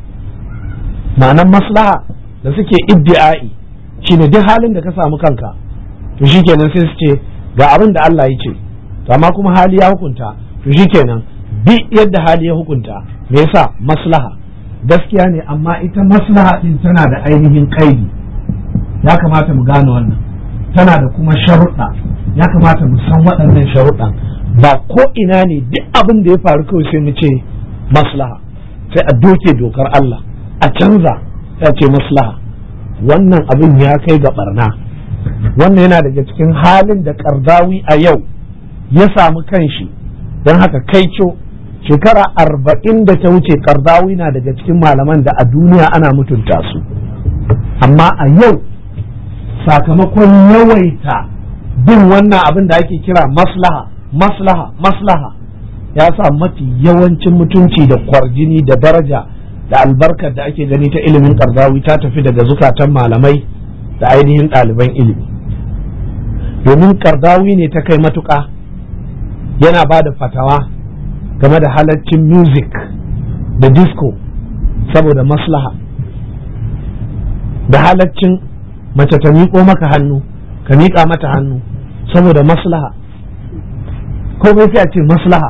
ma'anan maslaha da suke iddi'ai shine duk halin da ka samu kanka to shikenan sai su ce ga abin da Allah ya ce to amma kuma hali ya hukunta to shikenan bi yadda hali ya hukunta me yasa maslaha gaskiya ne amma ita maslaha din tana da ainihin kaidi ya kamata mu gane wannan tana da kuma sharuɗa ya kamata mu san waɗannan sharuɗan ba ko ina ne duk abin da ya faru kawai sai mu ce maslaha sai a doke dokar Allah a canza ta ce maslaha wannan abin ya kai ga barna wannan yana daga cikin halin da kardawi a yau ya samu kanshi don haka kaico shekara arba'in da ta wuce kardawi na daga cikin malaman da a duniya ana mutunta su amma a yau sakamakon yawaita bin wannan abin da ake kira maslaha maslaha maslaha ya sa mafi yawancin mutunci da kwarjini da daraja da albarkar da ake gani ta ilimin karzawi ta tafi daga zukatan malamai da ainihin ɗaliban ilimi domin karzawi ne ta kai matuƙa yana ba da fatawa game da halaccin music da disco saboda maslaha da halaccin mace ta miƙo maka hannu ka miƙa mata hannu saboda maslaha ko sai a ce maslaha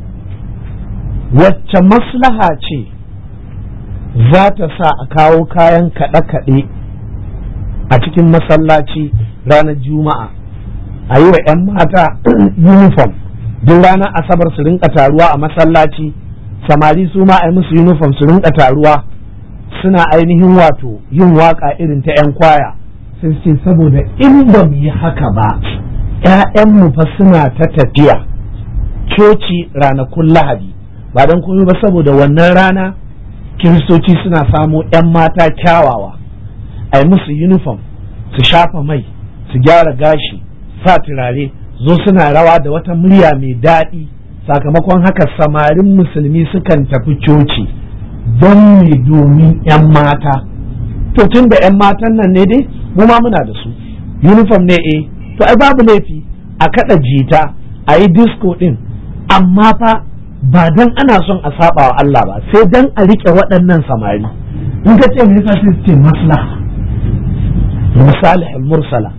wacce maslaha ce za ta sa a kawo kayan kaɗe-kaɗe a cikin masallaci ranar juma'a a yi wa 'yan mata uniform duk ranar asabar su rinka taruwa a masallaci samari su ma a yi musu uniform su rinka taruwa suna ainihin wato yin waka irin ta 'yan kwaya sai ce saboda in ba mu yi haka ba 'ya'yanmu fa suna ta tafiya coci ranakun lahadi ba don komai ba saboda wannan rana kiristoci suna samo 'yan mata kyawawa a yi musu uniform su shafa mai su gyara gashi sa turare zo suna rawa da wata murya mai daɗi sakamakon haka samarin musulmi sukan tafi coci don me domin 'yan mata to tun da 'yan matan nan ne dai mu ma muna da su uniform ne eh to ai babu laifi a kada jita a yi disco din amma fa ba dan ana son a saba wa Allah ba sai dan a rike waɗannan samari in ka ce me yasa sai ce maslaha misalih mursala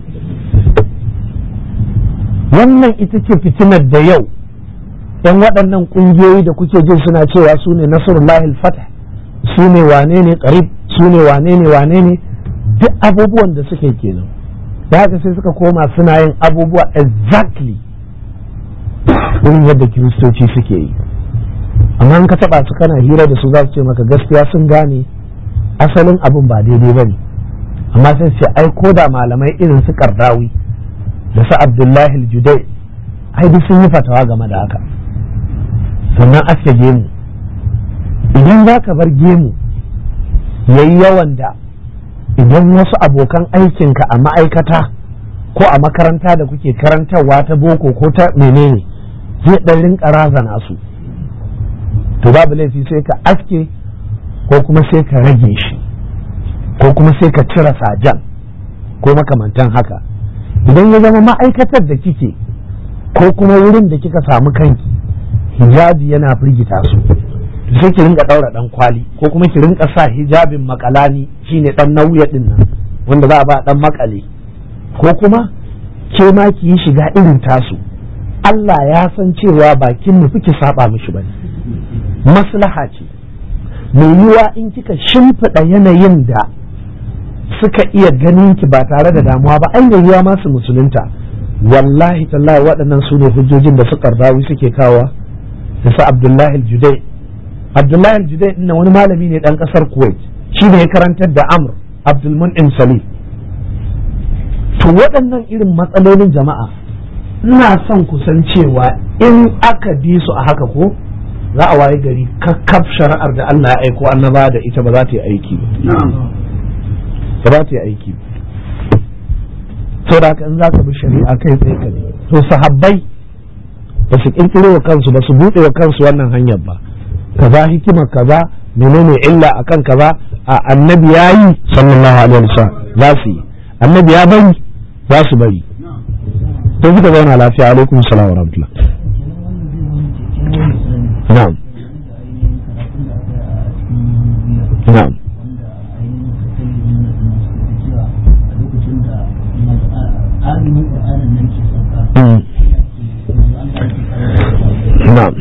wannan ita ce fitinar da yau yan waɗannan ƙungiyoyi da kuke jin suna cewa su ne nasarullahi fatah su ne wane ne karib su ne wane ne wane ne duk abubuwan da suke kenan da haka sai suka koma suna yin abubuwa exactly irin yadda kiristoci suke yi amma in ka taba su kana hira da su za su ce maka gaskiya sun gane asalin abin ba daidai ba ne amma sai ce ai ko da malamai irin su kardawi da su abdullahi judai ai duk sun yi fatawa game da haka sannan aske gemu idan za ka bar gemu yayi yawan da idan wasu abokan aikinka a ma'aikata ko a makaranta da kuke karantarwa ta boko ko ta menene zai ɗan rinka razana su to babu laifi sai ka aske ko kuma sai ka rage shi ko kuma sai ka cire sajan ko makamantan haka idan ya zama ma'aikatar da kike ko kuma wurin da kika samu kanki hijabi yana firgita su sai ki rinka daura dan kwali ko kuma ki rinka sa hijabin makalani shine dan nauya din nan wanda za a ba dan makale ko kuma ke ma ki yi shiga irin tasu Allah ya san cewa bakin mu ki saba mishi bane maslaha ce mai yiwa in kika shimfiɗa yanayin da suka iya ganin ki ba tare da damuwa ba ai yiwa masu musulunta wallahi tallahi waɗannan su ne hujjojin da su kardawi suke kawa da su abdullahi judai abdullahi judai ɗin wani malami ne ɗan ƙasar kuwait shi ne ya karantar da amr abdulmun'im salim to waɗannan irin matsalolin jama'a ina son kusan cewa in aka bi su a haka ko za a waye gari kakkaf shari'ar da Allah ya aiko annaba da ita ba za ta yi aiki ba ba za ta yi aiki ba da haka in za ka bi shari'a kai tsaye ka ne to sahabbai ba su kirkiro wa kansu ba su buɗe wa kansu wannan hanyar ba kaza hikima kaza menene illa akan kaza a annabi yayi sallallahu alaihi wasallam za su yi annabi ya bari za su bari to suka zauna lafiya alaikum salam wa rahmatullah na'am na'am na'am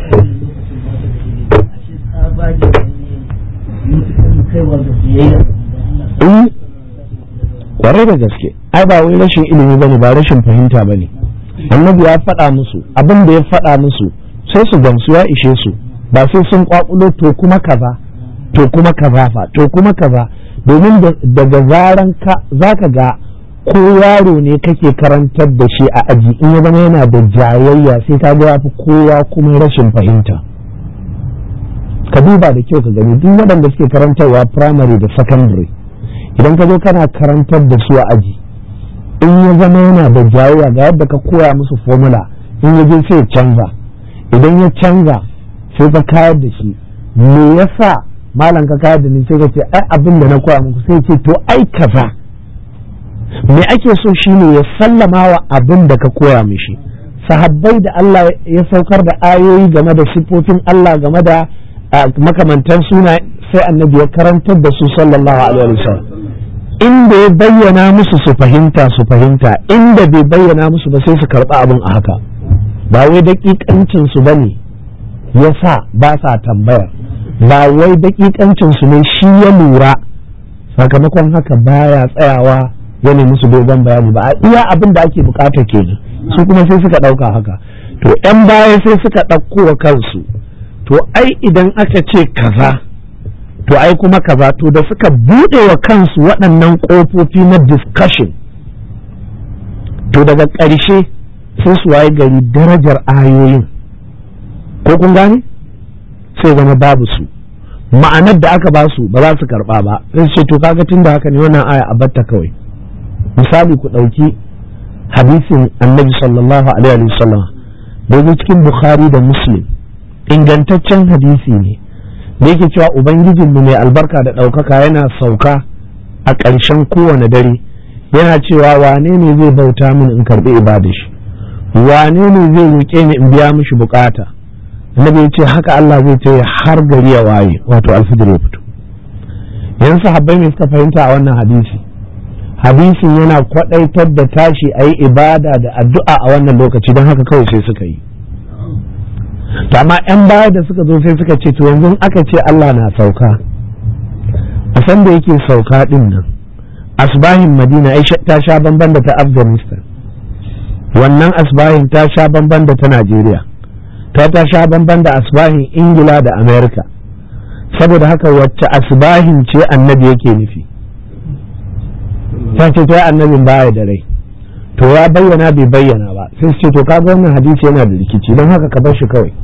kwarai da gaske ai ba wai rashin ilimi bane ba rashin fahimta bane annabi ya faɗa musu abin da ya faɗa musu sai su gamsu ya ishe su ba sai sun kwakulo to kuma kaza to kuma kaza fa to kuma kaza domin daga zaran ka zaka ga ko yaro ne kake karantar da shi a aji in ya zama yana da jayayya sai ka ga yafi kowa kuma rashin fahimta ka duba da kyau ka gani duk waɗanda suke karantarwa primary da secondary idan ka zo kana karantar da su a aji in ya zama yana da jayayya ga yadda ka koya musu formula in ya je sai ya canza idan ya canza sai ka kayar da shi me yasa malam ka kayar da ni sai ka ce ai abin da na koya muku sai ce to ai kaza me ake so shine ya sallama wa abin da ka koya mishi sahabbai da Allah ya saukar da ayoyi game da sifofin Allah game da makamantan suna sai annabi ya karantar da su sallallahu alaihi wasallam inda ya bayyana musu su fahimta su fahimta inda bai bayyana musu ba sai su karɓi abin a haka ba wai daƙiƙancin su bane yasa ba sa tambaya ba wai daƙiƙancin su ne shi ya lura sakamakon haka baya tsayawa ya nemi musu dogon bayani ba iya abin da ake bukata kenan su kuma sai suka ɗauka haka to 'yan baya sai suka ɗauko wa kansu to ai idan aka ce kaza to ai kuma kaza to da suka bude wa kansu waɗannan ƙofofi na discussion to daga ƙarshe sai su waye gari darajar ayoyin ko kun gane sai zama babu su ma'anar da aka ba su ba za su karba ba sai ce to kaga tunda haka ne wannan aya a batta kawai misali ku ɗauki hadisin annabi sallallahu alaihi wasallam da yake cikin bukhari da muslim ingantaccen hadisi ne da yake cewa ubangijinmu mai albarka da ɗaukaka yana sauka a ƙarshen kowane dare yana cewa wane ne zai bauta min in karɓi ibada shi wane ne zai roƙe ni in biya mishi bukata annabi ya ce haka Allah zai ce har gari ya waye wato alfijir ya fito yan sahabbai ne suka fahimta a wannan hadisi hadisin yana kwadaitar da tashi a yi ibada da addu'a a wannan lokaci don haka kawai sai suka yi to amma yan baya da suka zo sai suka ce to yanzu aka ce Allah na sauka a san da yake sauka din nan asbahin madina ta sha bamban da ta afghanistan wannan asbahin ta sha bamban da ta najeriya ta ta sha bamban da asbahin ingila da amerika saboda haka wacce asbahin ce annabi yake nufi ta ce ta annabin baya da rai to ya bayyana bai bayyana ba sai su ce to kaga wannan hadisi yana da rikici don haka ka bar shi kawai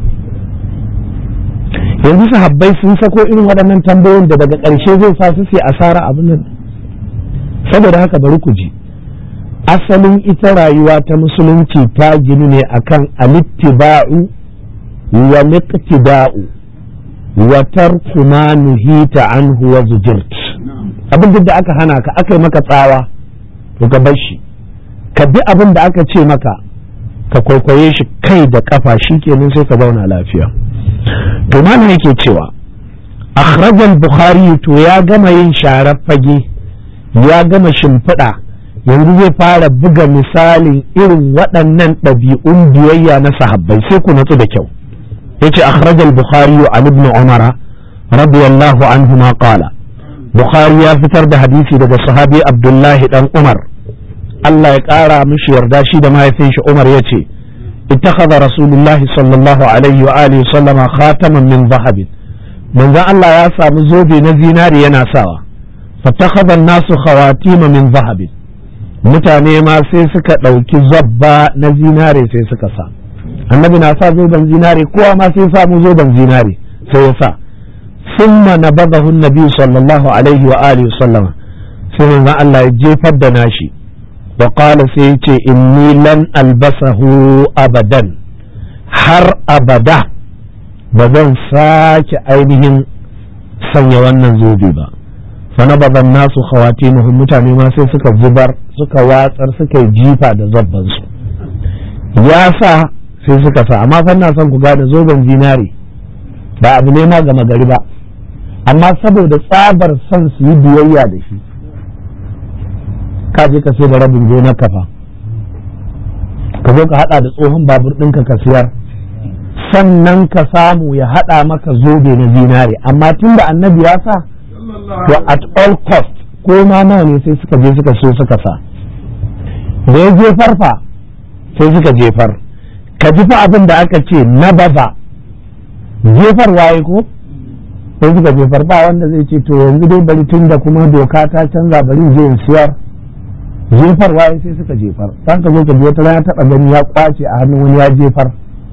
yanzu sahabbai sun sako irin waɗannan tambayoyin da daga ƙarshe zai sa su sai asara abin nan saboda haka bari ku ji asalin ita rayuwa ta musulunci ta ginu ne akan alittiba'u wa liqtida'u wa tarku ma nuhita anhu wa zujirt abin da aka hana ka aka yi maka tsawa to ka bar shi ka bi abin da aka ce maka ka kwaikwaye shi kai da kafa shikenan sai ka zauna lafiya to mana yake cewa akhrajal bukhari to ya gama yin sharar fage ya gama shimfiɗa yanzu zai fara buga misalin irin waɗannan ɗabi'un biyayya na sahabbai sai ku natsu da kyau yace akhrajal bukhari an ibn umar radiyallahu anhu ma qala bukhari ya fitar da hadisi daga sahabi abdullahi dan umar Allah ya ƙara mishi yarda shi da mahaifin shi umar yace ittakhadha rasulullah sallallahu alaihi wa alihi sallama khataman min zahabin manzon Allah ya samu zobe na zinari yana sawa fattakhadha an-nasu khawatima min zahabin mutane ma sai suka ɗauki zabba na zinare sai suka sa annabi na sa zoben zinare kowa ma sai samu zoben zinare sai ya sa summa nabadahu nabi sallallahu alaihi wa alihi sallama sai manzo Allah ya jefar da nashi wa qala sai ya ce inni lan albasahu abadan har abada ba zan sake ainihin sanya wannan zobe ba fanabada nasu khawatimuhum mutane ma sai suka zubar suka watsar suka yi jifa da zabban su ya sa sai suka sa amma fa na son ku gane zoben zinari ba abu ne ma gama gari ba amma saboda tsabar son su yi biyayya da shi ka je ka sai da rabin gonar kafa ka zo ka hada da tsohon babur ɗinka ka siyar sannan ka samu ya hada maka zobe na zinari amma tunda annabi ya sa to at all cost ko ma nawa ne sai suka je suka so suka sa da ya jefar fa sai suka jefar ka ji fa abin da aka ce na baza jefar waye ko sai suka jefar ba wanda zai ce to yanzu dai bari tun da kuma doka ta canza bari je in siyar jefar waye sai suka jefar san ka zo ka ji wata rana taɓa gani ya kwace a hannun wani ya jefar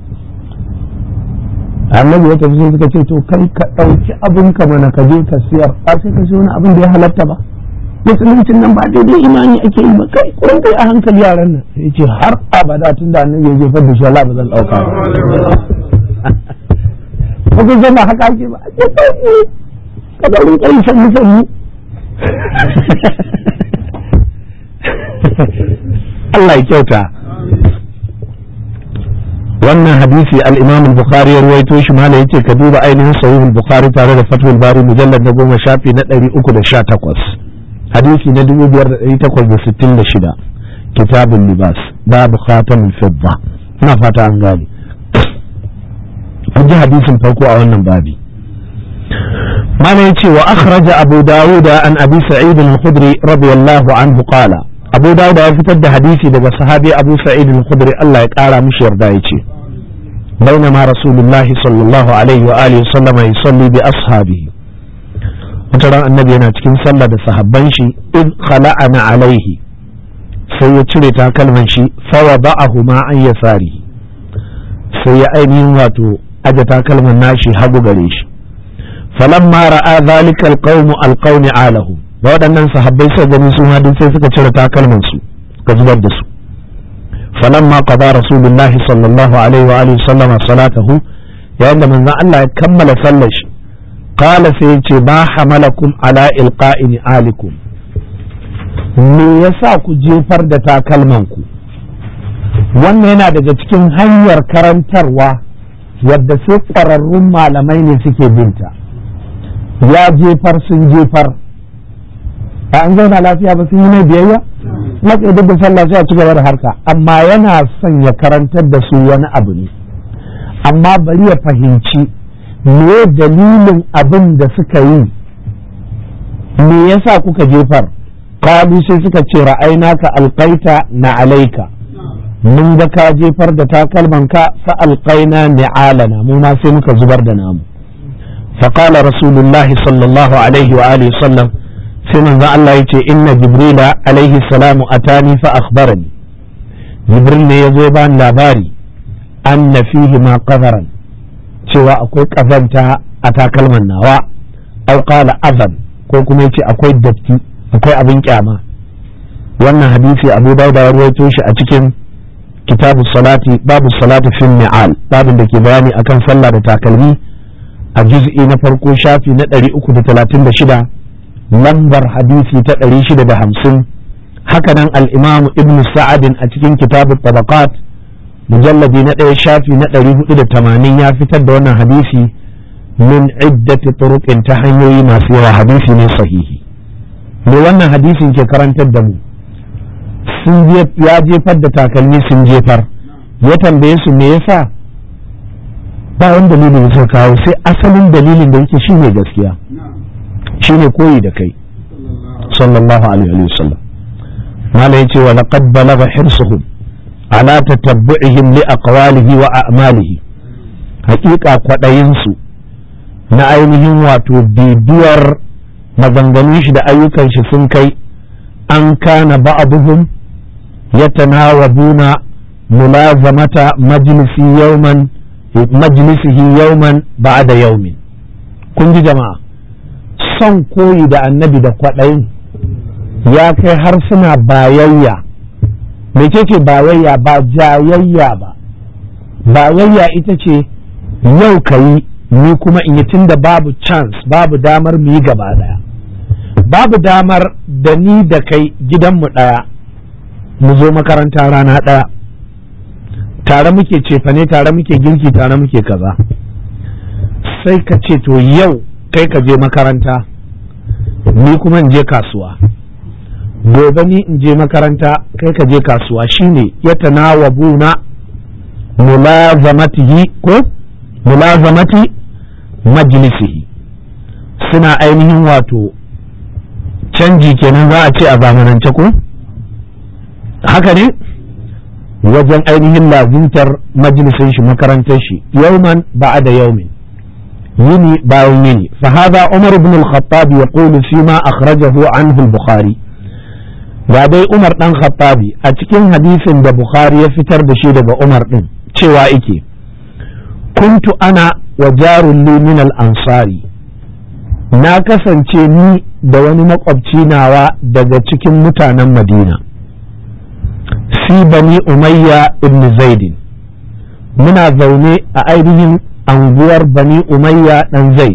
annabi ya tafi sai suka ce to kai ka ɗauki abin ka mana ka je ka siyar ba sai ka wani abin da ya halatta ba musuluncin nan ba daidai imani ake yi ba kai kurin kai a hankali yaran nan sai ce har abada tun da annabi ya jefar da shi Allah ba zan ɗauka ba ko zama haka ake ba ake sauki ka daurin kai sannu sannu Allah ya kyauta wannan hadisi al-Imam al-Bukhari ya ruwaito shi mala yace ka duba ainihin sahih al-Bukhari tare da Fathul Bari mujallad na goma shafi na 318 hadisi na 5866 kitabul libas babu khatamul fidda ina fata an gane an ji hadisin farko a wannan babi mana yace wa akhraja abu dawud an abi sa'id al-khudri radiyallahu anhu qala abu dawud ya fitar da hadisi daga sahabi abu sa'id al-khudri Allah ya kara mishi yarda yace بينما رسول الله صلى الله عليه وآله وسلم يصلي بأصحابه وترى النبي أنا تكين صلى بصحبان شي إذ خلعنا عليه سيتشري تاكلمن شي فوضعهما عن يساره سيأني واتو aje takalman nashi hagu gare shi falamma ra'a zalika alqawmu alqawni alahu da waɗannan sahabbai suka gani su hadin sai suka cire takalman su suka zubar da su falamma qada rasulullahi sallallahu alaihi wa alihi sallama salatahu yayin da manzon Allah ya kammala sallar shi qala sai yace ba hamalakum ala ilqa'i alikum me yasa ku jefar da takalman ku wannan yana daga cikin hanyar karantarwa wadda sai ƙwararrun malamai ne suke binta ya jefar sun jefar a an zauna lafiya ba sun yi mai biyayya na duk da sallah sai a ci gaba da harka amma yana son ya karantar da su wani abu ne amma bari ya fahimci me dalilin abin da suka yi me yasa kuka jefar kalu sai suka ce ra'ainaka alƙaita na alaika mun ga ka jefar da takalman ka fa alqaina ni'alana mu ma sai muka zubar da namu fa qala rasulullah sallallahu alaihi wa alihi sallam sai manzo Allah yace inna jibrila alaihi salamu atani fa akhbarani jibril ne yazo ba ni labari anna fihi ma qadaran cewa akwai kazanta a takalman nawa aw qala azan ko kuma yace akwai datti akwai abin kyama wannan hadisi abu dawud ya rawaito shi a cikin kitabu salati babu salati fil mi'al babin da ke bayani akan sallah da takalmi a juz'i na farko shafi na 336 lambar hadisi ta 650 haka nan al-imam ibn sa'adin a cikin kitabu tabaqat mujalladi na ɗaya shafi na 480 ya fitar da wannan hadisi min iddati turuqin ta hanyoyi masu yawa hadisi ne sahihi me wannan hadisin ke karantar da mu sun ya jefar da takalmi sun jefar ya tambaye su me yasa ba wani dalilin da suka kawo sai asalin dalilin da yake shine gaskiya shine koyi da kai sallallahu alaihi wa sallam mala yace wa laqad balagha hirsuhum ala tatabbu'ihim li aqwalihi wa a'malihi haƙiƙa kwaɗayin su na ainihin wato bibiyar maganganun shi da ayyukan shi sun kai an kana ba'aduhum yatanawabuna mulazamata majlisi yawman majlisihi yawman ba'da yawmin kun ji jama'a son koyi da annabi da kwaɗayin ya kai har suna bayayya mecece bayayya ba jayayya ba bayayya ita ce yau ka yi ni kuma in yi tunda babu chance babu damar mu yi gaba daya babu damar da ni da kai gidanmu ɗaya mu zo makaranta rana ɗaya tare muke cefane tare muke girki tare muke kaza sai ka ce to yau kai ka je makaranta ni kuma in je kasuwa gobe ni in je makaranta kai ka je kasuwa shine ya tanawabuna mulazamatihi ko mulazamati majlisihi suna ainihin wato canji kenan za a ce a zamanance ko haka ne wajen ainihin lazimtar majalisin shi makarantar shi yauman ba'a da yaumin yini bayan yini fa hadha umar ibn al-khattab yaqulu fi ma akhrajahu anhu al-bukhari ga dai umar dan khattabi a cikin hadisin da bukhari ya fitar da shi daga umar din cewa yake kuntu ana wa jarun li min al-ansari na kasance ni da wani makwabci nawa daga cikin mutanen madina fi bani umayya ibn zaidin muna zaune a ainihin anguwar bani umayya dan zaid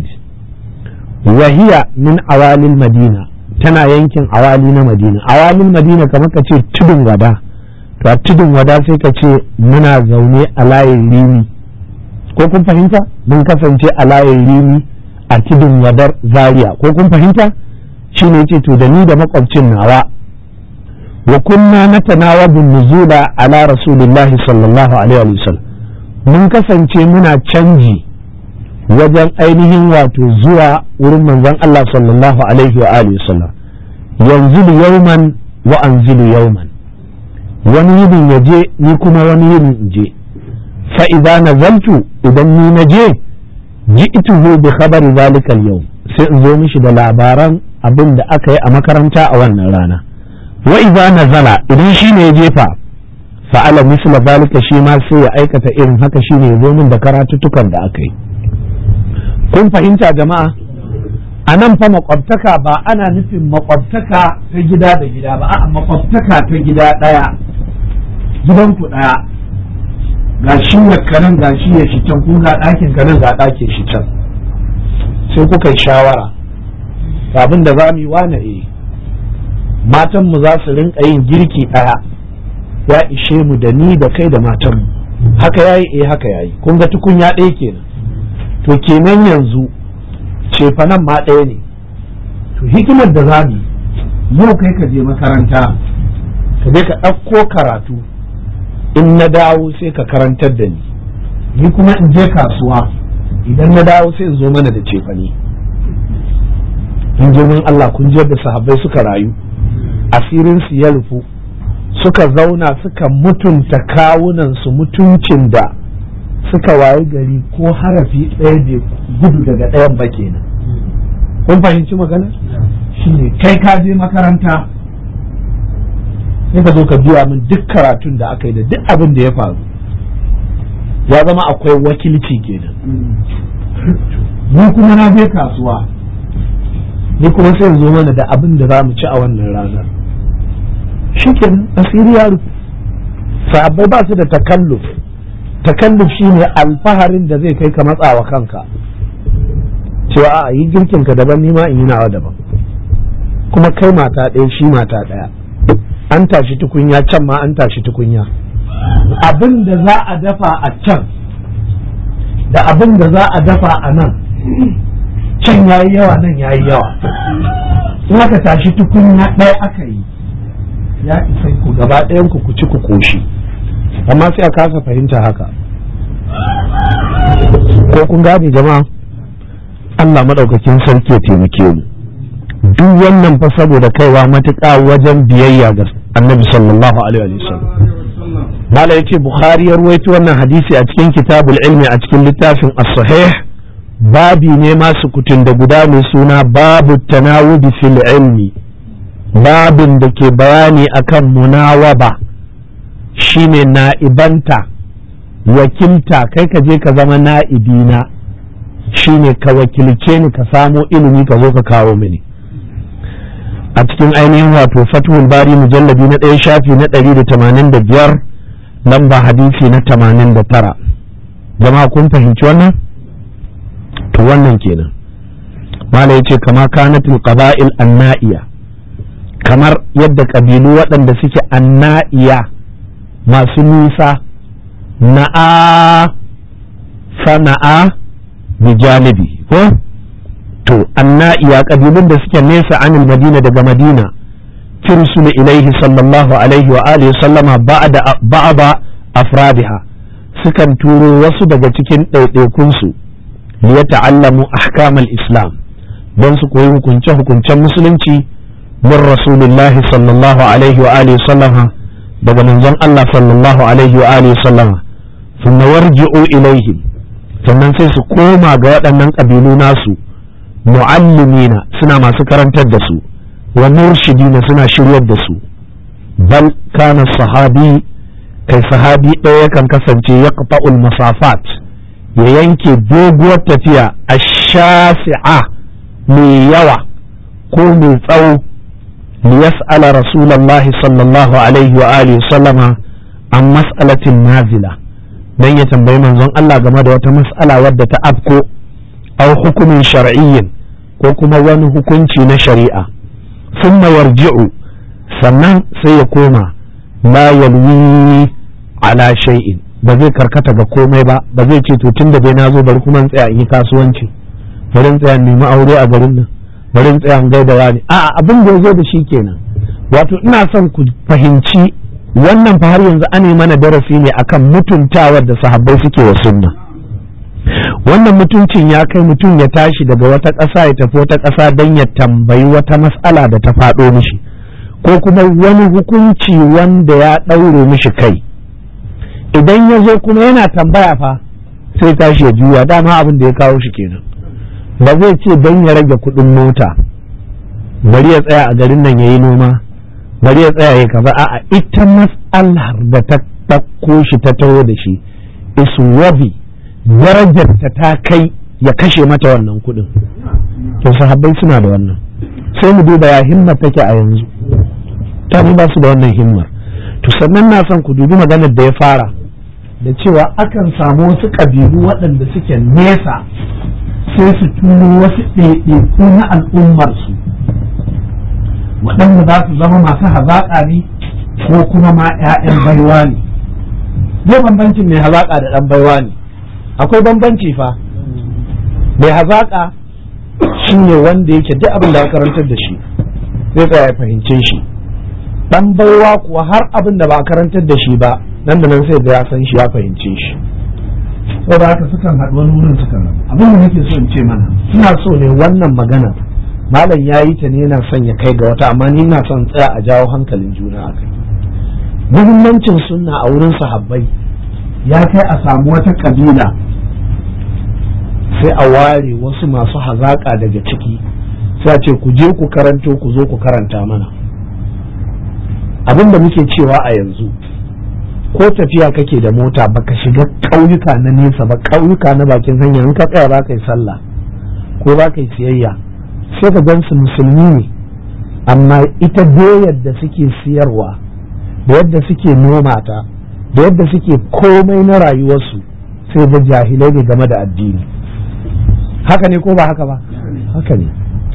wahiya min awalil madina tana yankin awali na madina awalin madina kamar ka ce tudun wada to a tudun wada sai ka ce muna zaune a layin rimi ko kun fahimta mun kasance a layin rimi a tudun wadar zaria ko kun fahimta shine ce to da ni da makwabcin nawa wa kunna natanawabu nuzula ala rasulillahi sallallahu alaihi wa sallam mun kasance muna canji wajen ainihin wato zuwa wurin manzon Allah sallallahu alaihi wa alihi sallam yanzilu yawman wa anzilu yawman wani yinin ya je ni kuma wani yinin in je fa idza nazaltu idan ni na je ji'tuhu bi khabari zalika al-yawm sai in zo mishi da labaran abin da aka yi a makaranta a wannan rana wa idza nazala idan shi ne ya jefa fa'ala misla zalika shi ma sai ya aikata irin haka shine ya zo min da karatuttukan da aka yi kun fahimta jama'a a nan fa makwabtaka ba ana nufin makwabtaka ta gida da gida ba a'a makwabtaka ta gida ɗaya gidanku ɗaya ga shi kanan ga shi ya shi can kun ga ɗakin kanan ga ɗakin shi can sai kuka yi shawara abin da za mu yi wane eh matanmu za su rinka yin girki ɗaya ya ishe mu da ni da kai da matanmu haka yayi eh haka yayi kun ga tukunya ɗaya kenan to kenan yanzu cefanan ma ɗaya ne to hikimar da za mu yau kai ka je makaranta ka je ka ɗauko karatu in na dawo sai ka karantar da ni ni kuma in je kasuwa idan na dawo sai in zo mana da cefane in girman Allah kun ji yadda sahabbai suka rayu asirin su ya rufu suka zauna suka mutunta kawunan su mutuncin da suka wayi gari ko harafi ɗaya bai gudu daga ɗayan ba kenan kun fahimci magana shine kai ka je makaranta sai ka zo ka biya min duk karatun da aka yi da duk abin da ya faru ya zama akwai wakilci kenan ni kuma na je kasuwa ni kuma sai zo mana da abin da za mu ci a wannan ranar shi kenan asiri ya rufe sahabbai ba su da takalluf takalluf shine alfaharin da zai kai ka matsawa kanka cewa a yi girkin ka daban nima in yi nawa daban kuma kai mata ɗaya shi mata ɗaya an tashi tukunya can ma an tashi tukunya abin da za a dafa a can da abin da za a dafa a nan can ya yi yawa nan ya yi yawa in aka tashi tukunya ɗaya aka yi ya isa ku gaba ɗayan ku ci ku koshi amma sai a kasa fahimta haka ko kun gane jama'a Allah maɗaukakin sarki ya taimake mu duk wannan fa saboda kaiwa matuƙa wajen biyayya ga annabi sallallahu alaihi wasallam mala yace bukhari ya ruwaito wannan hadisi a cikin kitabul ilmi a cikin littafin as-sahih babi ne masu kutun da guda mai suna babu tanawubi fil ilmi babin da ke bayani akan munawaba shine na'ibanta wakilta kai ka je ka zama na'ibina shine ka wakilce ni ka samo ilimi ka zo ka kawo mini a cikin ainihin wato fathul bari mujallabi na ɗaya shafi na ɗari da tamanin da biyar lamba hadisi na tamanin da tara jama'a kun fahimci wannan to wannan kenan mala ya ce kama kanatul qaba'il anna'iya kamar yadda ƙabilu waɗanda suke anna'iya masu nisa na'a sana'a bijanibi ko to anna'iya ƙabilun da suke nesa anil madina daga madina tursulu ilaihi sallallahu alaihi wa alihi sallama ba'da ba'da afradiha sukan turo wasu daga cikin ɗaiɗaikunsu li yata'allamu ahkamal islam don su koyi hukunce hukuncen musulunci min rasulillahi sallallahu alaihi wa alihi sallama daga manzon Allah sallallahu alaihi wa alihi sallama thumma warji'u ilaihim sannan sai su koma ga waɗannan ƙabilu nasu mu'allimina suna masu karantar da su wa murshidina suna shiryar da su bal kana sahabi kai sahabi ɗaya yakan kasance ya qata'ul masafat ya yanke doguwar tafiya a shasi'a mai yawa ko mai tsawo liyas'ala rasulullahi sallallahu alaihi wa alihi sallama an mas'alatin nazila dan ya tambayi manzon Allah game da wata mas'ala wadda ta afko aw hukumin shar'iyyin ko kuma wani hukunci na shari'a thumma yarji'u sannan sai ya koma la yalwi ala shay'in ba zai karkata ga komai ba ba zai ce to tunda dai nazo bari kuma in tsaya in yi kasuwanci bari in tsaya nemi aure a garin nan bari in tsaya in gaida wani a'a abin da ya zo da shi kenan wato ina son ku fahimci wannan fa har yanzu ane mana darasi ne akan mutuntawar da sahabbai suke wa sunna wannan mutuncin ya kai mutum ya tashi daga wata ƙasa ya tafi wata ƙasa don ya tambayi wata matsala da ta faɗo mishi ko kuma wani hukunci wanda ya ɗaure mishi kai idan ya zo kuma yana tambaya fa sai tashi ya juya dama abin da ya kawo shi kenan ba zai ce don ya rage kuɗin mota bari ya tsaya a garin nan ya yi noma bari ya tsaya ya kaza a'a ita mas'alar da ta ɗauko shi ta taho da shi is worthy darajar ta ta kai ya kashe mata wannan kuɗin to sahabbai suna da wannan sai mu duba ya himmar take a yanzu ta ba su da wannan himmar to sannan na son ku dubi maganar da ya fara da cewa akan samu wasu ƙabilu waɗanda suke nesa sai su turo wasu ɗaiɗaiku na al'ummarsu waɗanda za su zama masu hazaƙa ne ko kuma ma 'ya'yan baiwa ne zai bambancin mai hazaƙa da ɗan baiwa ne akwai bambanci fa mai hazaƙa shi ne wanda yake duk abin da ya karantar da shi zai tsaya ya fahimce shi ɗan baiwa kuwa har abin da ba karantar da shi ba nan da nan sai da ya san shi ya fahimce shi saboda haka sukan haɗu wani wurin sukan rabu abin da nake so in ce mana suna so ne wannan magana malam ya yi ta ne yana son ya kai ga wata amma ni ina son tsaya a jawo hankalin juna a kai muhimmancin sunna a wurin sahabbai ya kai a samu wata kabila sai a ware wasu masu hazaƙa daga ciki sai a ce ku je ku karanto ku zo ku karanta mana abin da muke cewa a yanzu ko tafiya kake da mota baka shiga ƙauyuka na nesa ba ƙauyuka na bakin hanya in ka tsaya za ka yi sallah ko za ka yi siyayya sai ka gan su musulmi ne amma ita doyar da suke siyarwa da yadda suke noma ta da yadda suke komai na rayuwarsu sai da jahilai ne game da addini haka ne ko ba haka ba haka ne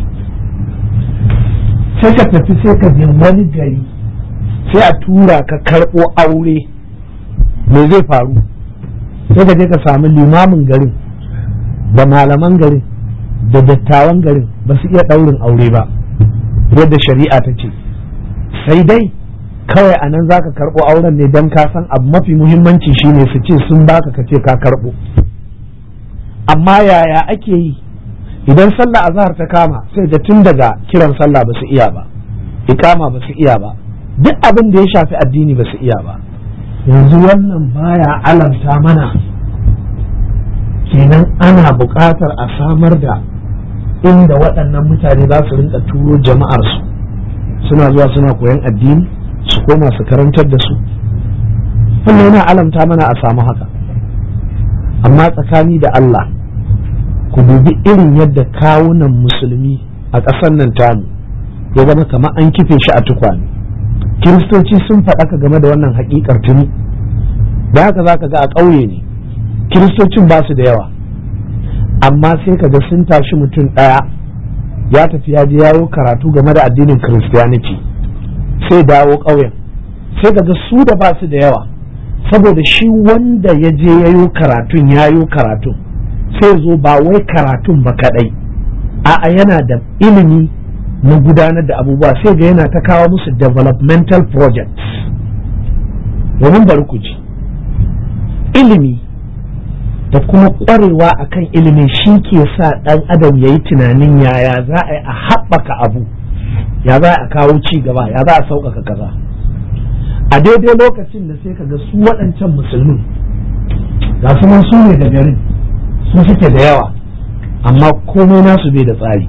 sai ka tafi sai ka je wani gari sai a tura ka karɓo aure me zai faru sai ka je ka samu limamin garin da malaman garin da dattawan garin ba su iya ɗaurin aure ba yadda shari'a ta ce sai dai kawai a nan za ka karɓo auren ne don ka san abu mafi muhimmanci shine su ce sun baka ka ce ka karɓo amma yaya ake yi idan sallah azhar ta kama sai da tun daga kiran sallah ba su iya ba ikama ba su iya ba duk abin da ya shafi addini ba su iya ba yanzu wannan baya alamta mana kenan ana buƙatar a samar da inda waɗannan mutane za su rinka turo jama'arsu suna zuwa suna koyan addini su koma su karantar da su wannan yana alamta mana a samu haka amma tsakani da Allah ku dubi irin yadda kawunan musulmi a ƙasar nan tamu ya zama kamar an kife shi a tukwane kiristoci sun faɗaka game da wannan haƙiƙar tuni da haka za ka ga a ƙauye ne kiristocin ba su da yawa amma sai ka ga sun tashi mutum ɗaya ya tafi ya je yayo karatu game da addinin christianity sai dawo ƙauyen sai ka ga su da ba su da yawa saboda shi wanda ya je yayo karatun yayo karatun sai zo ba wai karatun ba kaɗai a'a yana da ilimi na gudanar da abubuwa sai ga yana ta kawo musu developmental projects domin bari ku ji ilimi da kuma ƙwarewa akan ilimin shi ke sa ɗan adam ya yi tunanin yaya za a yi a haɓaka abu ya za a kawo ci gaba ya za a sauƙaƙa kaza a daidai lokacin da sai ka ga su waɗancan musulmin ga su nan su ne da garin su suke da yawa amma komai nasu bai da tsari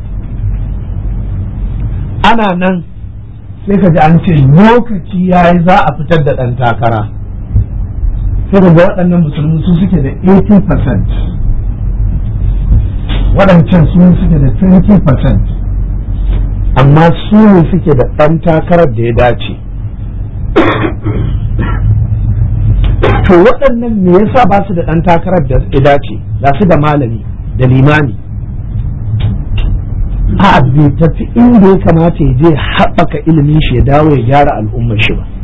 ana nan sai ka ji an ce lokaci ya yi za a fitar da ɗan takara sai ka ga waɗannan musulmi su suke da 80% waɗancan su suke da 20% amma su ne suke da ɗan takarar da ya dace to waɗannan me yasa ba su da ɗan takarar da ya dace ga su da malami da limami a bai tafi inda ya kamata ya je haɓaka ilimin shi ya dawo ya gyara al'ummar shi ba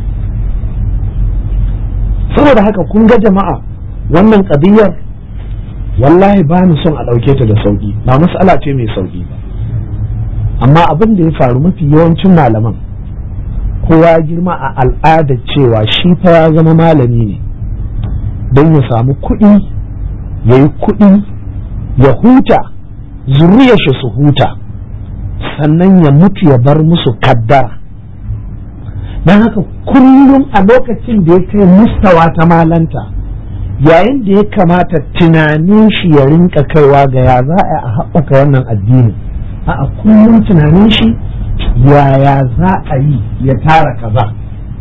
saboda haka kun ga jama'a wannan ƙadiyar wallahi ba ni son a ɗauke ta da sauƙi ba mas'ala ce mai sauƙi ba amma abin da ya faru mafi yawancin malaman kowa ya girma a al'ada cewa shi fa ya zama malami ne don ya samu kuɗi ya yi kuɗi ya huta zuriyar shi su huta sannan ya mutu ya bar musu kaddara don haka kullum a lokacin da ya kai mustawa ta malanta yayin da ya kamata tunanin shi ya rinka kaiwa ga ya za a haɓaka wannan addinin a kullum tunanin shi yaya za a yi ya tara kaza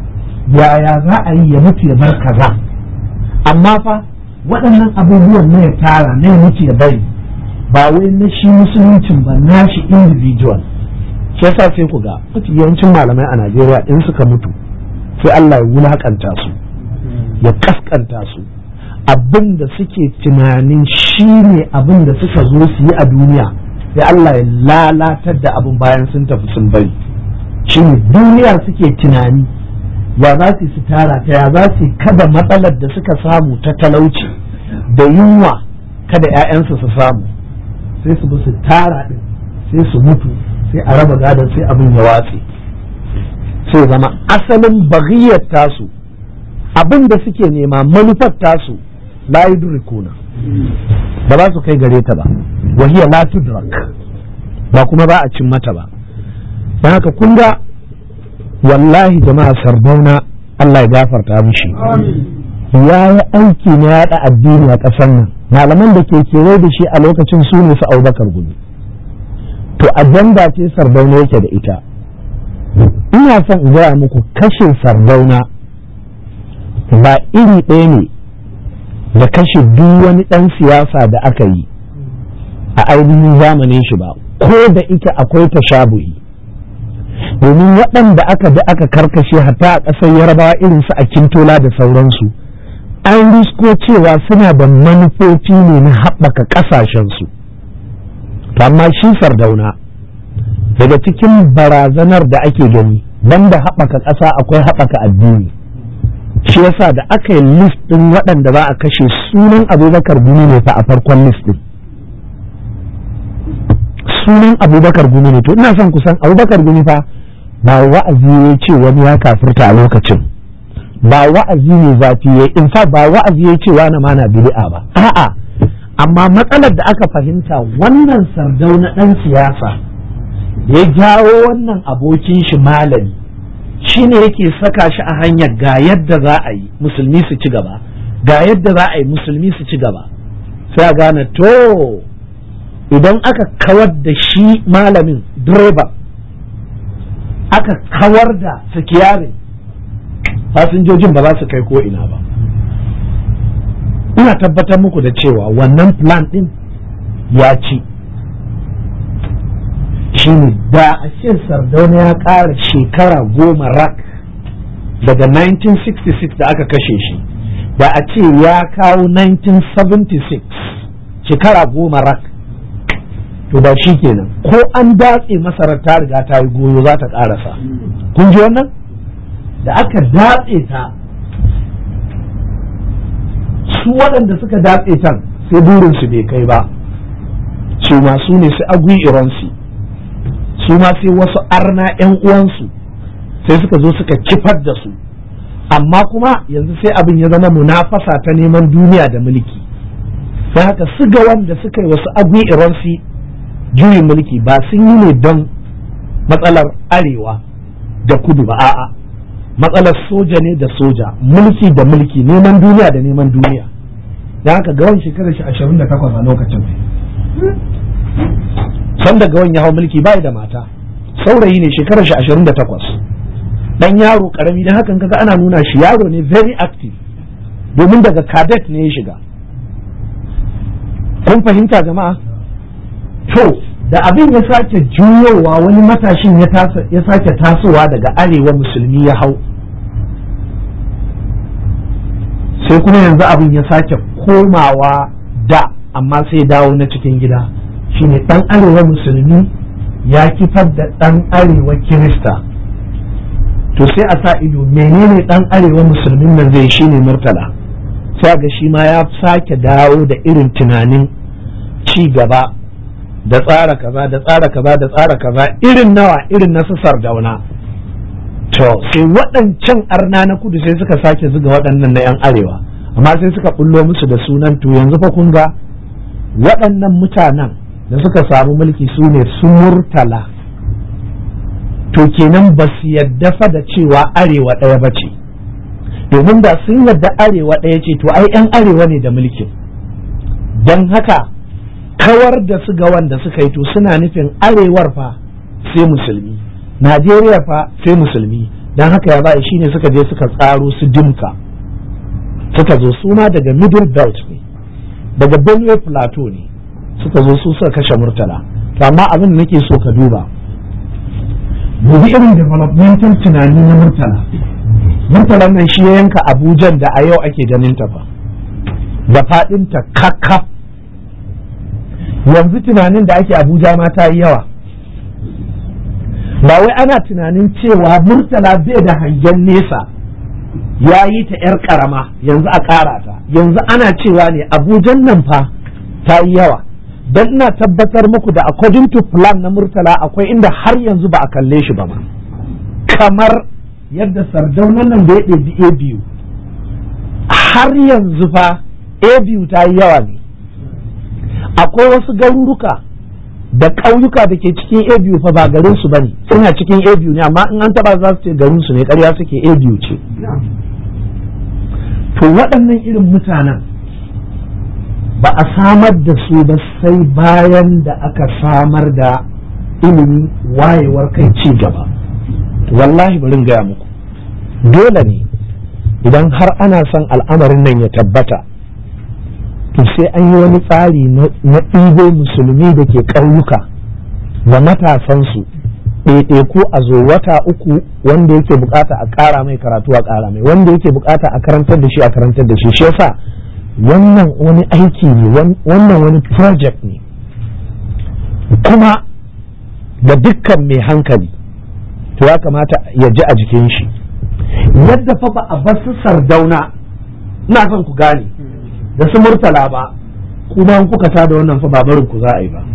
yaya za a yi ya mutu ya bar kaza amma fa waɗannan abubuwan na ya tara na ya mutu ya bari ba wai na shi musuluncin ba na shi individual shi yasa sai ku ga mafi yawancin malamai a Najeriya in suka mutu sai Allah ya wulakanta su ya kaskanta su abin da suke tunanin shi ne abin da suka zo su yi a duniya sai Allah ya lalatar da abin bayan sun tafi sun bari shi ne duniya suke tunani ya za su su tara ta ya za su kada matsalar da suka samu ta talauci da yunwa kada 'ya'yansu su samu sai su bi su tara din sai su mutu sai a raba gadon sai abin ya watse sai zama asalin bagiyar tasu abin da suke nema manufar tasu la yudrikuna ba za su kai gare ta ba wahiya la tudrak ba kuma ba a cin mata ba don haka kun ga wallahi jama'a sardauna Allah ya gafarta mishi ya yi aiki na yaɗa addini a ƙasar nan malaman da ke kewaye da shi a lokacin su ne su abubakar gudu to ajanda ce sardauna yake da ita ina son in gaya muku kashe sardauna ba iri ɗaya ne da kashe duk wani ɗan siyasa da aka yi a ainihin zamanin shi ba ko da ita akwai tashabuhi domin waɗanda aka da aka karkashe hatta a ƙasar yarabawa irin su a kintola da sauransu an risko cewa suna da manufofi ne na haɓaka ƙasashensu to amma shi sardauna daga cikin barazanar da ake gani banda haɓaka ƙasa akwai haɓaka addini shi yasa da aka yi list ɗin waɗanda za a kashe sunan abubakar gumi ne fa a farkon list ɗin sunan abubakar gumi ne to ina son kusan abubakar gumi fa ba wa'azi ya ce wani ya kafirta a lokacin ba wa'azi ne zafi ya in fa ba wa'azi ya ce wani ma na bid'a ba a'a amma matsalar da aka fahimta wannan sardau na ɗan siyasa ya jawo wannan abokin shi malami shi ne yake saka shi a hanyar ga yadda za a yi musulmi su ci gaba ga yadda za a yi musulmi su ci gaba sai a gane to idan aka kawar da shi malamin direba aka kawar da sikiyarin fasinjojin ba za su kai ko ina ba ina tabbatar muku da cewa wannan plan din ya ci shi ne da a ce sardauna ya ƙara shekara goma rak daga 1966 da aka kashe shi da a ce ya kawo 1976 shekara goma rak to da shi kenan ko an datse masarar ta riga ta yi goyo za ta ƙarasa kun ji wannan da aka datse ta su waɗanda suka datse tan sai burinsu bai kai ba su ma su ne su agui iransu su ma sai wasu arna 'yan uwansu sai suka zo suka kifar da su amma kuma yanzu sai abin ya zama munafasa ta neman duniya da mulki sai haka suga wanda suka yi wasu agui iransu juyin mulki ba sun yi ne don matsalar arewa da kudu ba a'a matsalar soja ne da soja mulki da mulki neman duniya da neman duniya da haka gawan shekarar shi ashirin da takwas a lokacin sanda gawan ya hau mulki bai da mata saurayi ne shekarar shi ashirin da takwas dan yaro karami don hakan kaga ana nuna shi yaro ne very active domin daga cadet ne ya shiga kun fahimta jama'a to da abin ya sake juyowa wani matashin ya sake tasowa daga arewa musulmi ya hau sai kuma yanzu abin ya sake komawa da amma sai dawo na cikin gida shine dan arewa musulmi ya kifar da dan arewa kirista to sai a sa ido menene dan arewa musulmin nan zai shine murtala sai ga shi ma ya sake dawo da irin tunanin ci gaba da tsara kaza da tsara kaza da tsara kaza irin nawa irin na su sardauna to sai waɗancan arna na kudu sai suka sake zuga waɗannan na 'yan arewa amma sai suka bullo musu da sunan to yanzu fa kun ga waɗannan mutanen da suka samu mulki su ne su murtala to kenan ba su yadda fa da cewa arewa ɗaya ba ce domin da sun yadda arewa ɗaya ce to ai 'yan arewa ne da mulkin don haka kawar da su ga wanda suka yi to suna nufin arewar fa sai musulmi najeriya fa sai musulmi don haka ya ba'i shine suka je suka tsaro su dimka suka zo su ma daga middle belt ne daga benue plateau ne suka zo su suka kashe murtala to amma abin da nake so ka duba dubi irin developmental tunani na murtala murtala nan shi ya yanka abujan da a yau ake ganin ta fa da fadinta kakkaf yanzu tunanin da ake abuja ma ta yi yawa ba wai ana tunanin cewa murtala bai da hangen nesa ya yi ta 'yar karama yanzu a ƙara ta yanzu ana cewa ne abujan nan fa ta yi yawa don ina tabbatar muku da according to plan na murtala akwai inda har yanzu ba a kalle shi ba ma kamar yadda sardaunan nan da ya ɗebi a biyu har yanzu fa a biyu ta yi yawa ne akwai wasu garuruka da ƙauyuka da ke cikin a biyu fa ba garin su bane suna cikin a biyu ne amma in an taba za su ce garin su ne ƙarya suke a biyu ce to waɗannan irin mutanen ba a samar da su ba sai bayan da aka samar da ilimi wayewar kai ci gaba wallahi bari gaya muku dole ne idan har ana son al'amarin nan ya tabbata to sai an yi wani tsari na ɗibo musulmi da ke ƙauyuka da matasansu ɗaiɗaiku a zo wata uku wanda yake bukata a ƙara mai karatu a ƙara mai wanda yake bukata a karantar da shi a karantar da shi shi yasa wannan wani aiki ne wannan wani project ne kuma da dukkan mai hankali to ya kamata ya ji a jikin shi yadda fa ba a bar su sardauna ina son ku gane da su murtala ba kuma in kuka tada wannan fa ba barin ku za a yi ba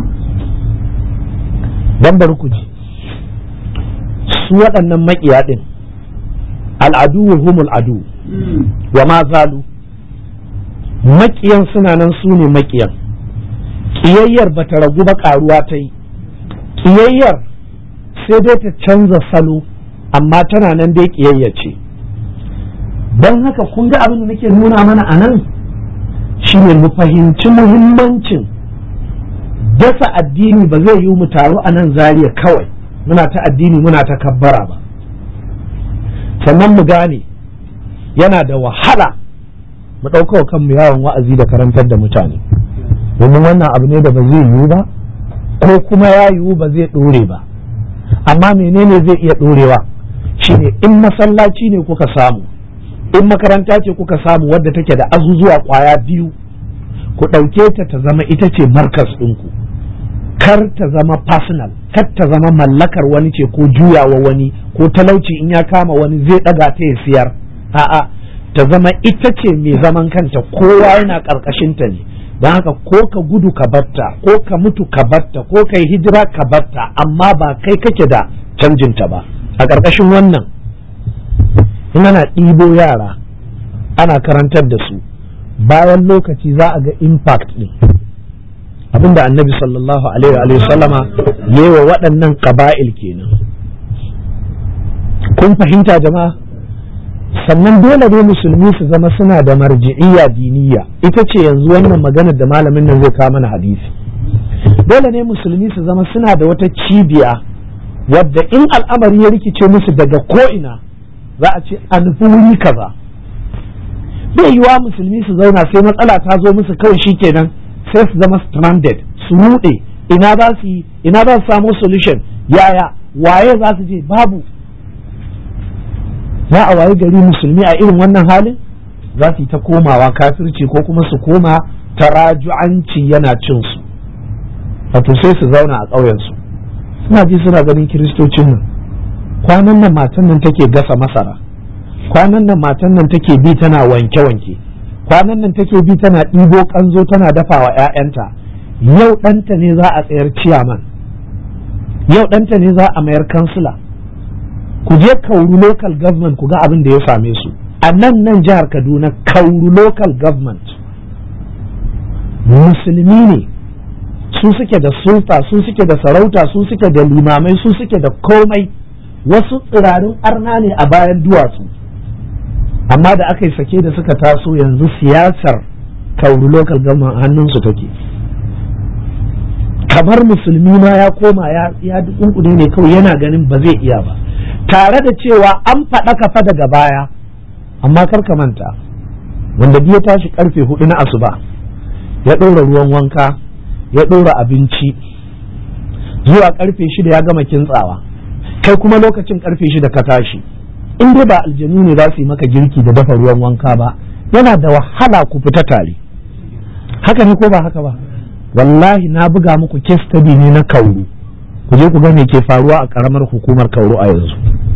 dan bari ku ji su waɗannan maƙiya ɗin al'adu humul adu wa ma zalu maƙiyan suna nan su ne maƙiyan ƙiyayyar ba ta ragu ba ƙaruwa ta yi ƙiyayyar sai dai ta canza salo amma tana nan dai ƙiyayya ce don haka kun ga abin da nake nuna mana a nan shine mu fahimci muhimmancin dasa addini ba zai yi mu taru a nan zariya kawai muna ta addini muna ta kabbara ba sannan mu gane yana da wahala mu ɗaukawa kanmu yawon wa'azi da karantar da mutane domin wannan abu ne da ba zai yiwu ba ko kuma ya yiwu ba zai ɗore ba amma menene zai iya ɗorewa shine in masallaci ne kuka samu in makaranta ce kuka samu wadda take da azuzuwa kwaya biyu ku ɗauke ta ta zama ita ce markas ɗinku kar ta zama personal kar ta zama mallakar wani ce ko juyawa wani ko talauci in ya kama wani zai ɗaga ta ya siyar a'a ta zama ita ce mai zaman kanta kowa yana ƙarƙashinta ne don haka ko ka gudu ka batta ko ka mutu ka batta ko ka yi hijira ka batta amma ba kai kake da canjinta ba a ƙarƙashin wannan in ana ɗibo yara ana karantar da su bayan lokaci za a ga impact ɗin abinda annabi sallallahu alaihi wa sallama yewa waɗannan ƙaba'il kenan kun fahimta jama'a sannan dole ne musulmi su zama suna da marji'iyya diniya ita ce yanzu wannan maganar da malamin nan zai kawo mana hadisi dole ne musulmi su zama suna da wata cibiya wadda in al'amari ya rikice musu daga ko'ina za a ce a nufi wuri kaza bai yiwa musulmi su zauna sai matsala ta zo musu kawai shikenan sai su zama stranded su rude ina za su yi ina za su samu solution yaya waye za su je babu za a waye gari musulmi a irin wannan halin za su yi ta komawa kafirci ko kuma su koma taraju'anci yana cin su wato sai su zauna a ƙauyensu suna ji suna ganin kiristocin nan kwanan nan matan nan take gasa masara kwanan nan matan nan take bi tana wanke-wanke kwanan nan take bi tana ɗibo kanzo tana dafa wa 'ya'yanta yau ɗanta ne za a tsayar ciyaman yau ɗanta ne za a mayar kansila ku je kauru local government ku ga abin da ya same su a nan nan jihar kaduna kauru local government musulmi ne su suke da sulta su suke da sarauta su suke da limamai su suke da komai wasu tsirarin arna ne a bayan duwatsu amma da aka yi sake da suka taso yanzu siyasar kauru local government hannunsu take kamar musulmi ma ya koma ya dukunkune ne kawai yana ganin ba zai iya ba tare da cewa an faɗa kafa daga baya amma kar ka manta wanda ya tashi karfe hudu na asuba ya ɗora ruwan wanka ya ɗora abinci zuwa karfe shida ya gama kintsawa kai kuma lokacin karfe shida ka tashi in dai ba aljanu ne za su yi maka girki da dafa ruwan wanka ba yana da wahala ku fita tare haka ne ko ba haka ba wallahi na buga muku case study ne na kauru ku je ku ga me ke faruwa a karamar hukumar kauru a yanzu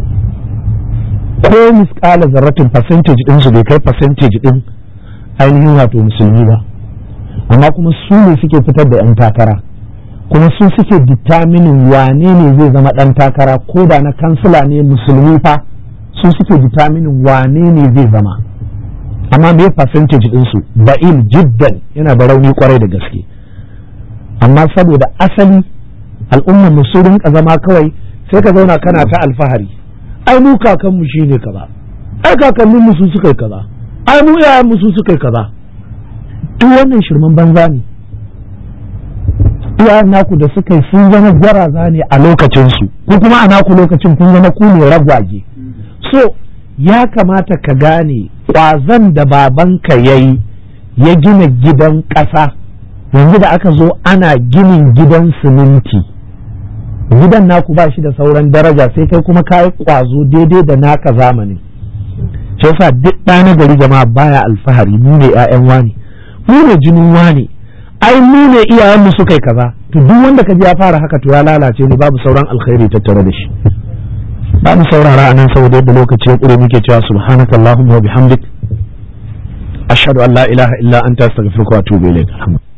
ko miskala zarratin percentage din su bai kai percentage din ainihin wato musulmi ba amma kuma su ne suke fitar da 'yan takara kuma su suke determining wane ne zai zama ɗan takara ko da na kansila ne musulmi fa su suke determining wane ne zai zama amma me percentage ɗinsu ba'il jiddan yana da rauni kwarai da gaske amma saboda asali al'ummar mu su rinka zama kawai sai ka zauna kana ta alfahari ai mu kakan mu shine kaza ai kakannin mu su suka yi kaza ai mu yayan mu su suka yi kaza duk wannan shirman banza ne iyayen naku da suka yi sun zama gwaraza ne a lokacinsu ko kuma a naku lokacin kun zama ku ne ragwage so ya kamata ka gane ƙwazon da babanka ya yi ya gina gidan ƙasa yanzu da aka zo ana ginin gidan siminti gidan naku ba shi da sauran daraja sai kai kuma kayi ƙwazo daidai da naka zamanin shi yasa duk ɗa na gari jama'a baya alfahari mu ne 'ya'yan wani mu ne jinin wani ai mu ne iyayenmu suka yi kaza to duk wanda ka ji ya fara haka to ya lalace ne babu sauran alkhairi tattare da shi ba mu saurara anan saboda yadda lokaci ya kure muke cewa subhanakallahumma wa bihamdik ashhadu an la ilaha illa anta astaghfiruka wa atubu ilaik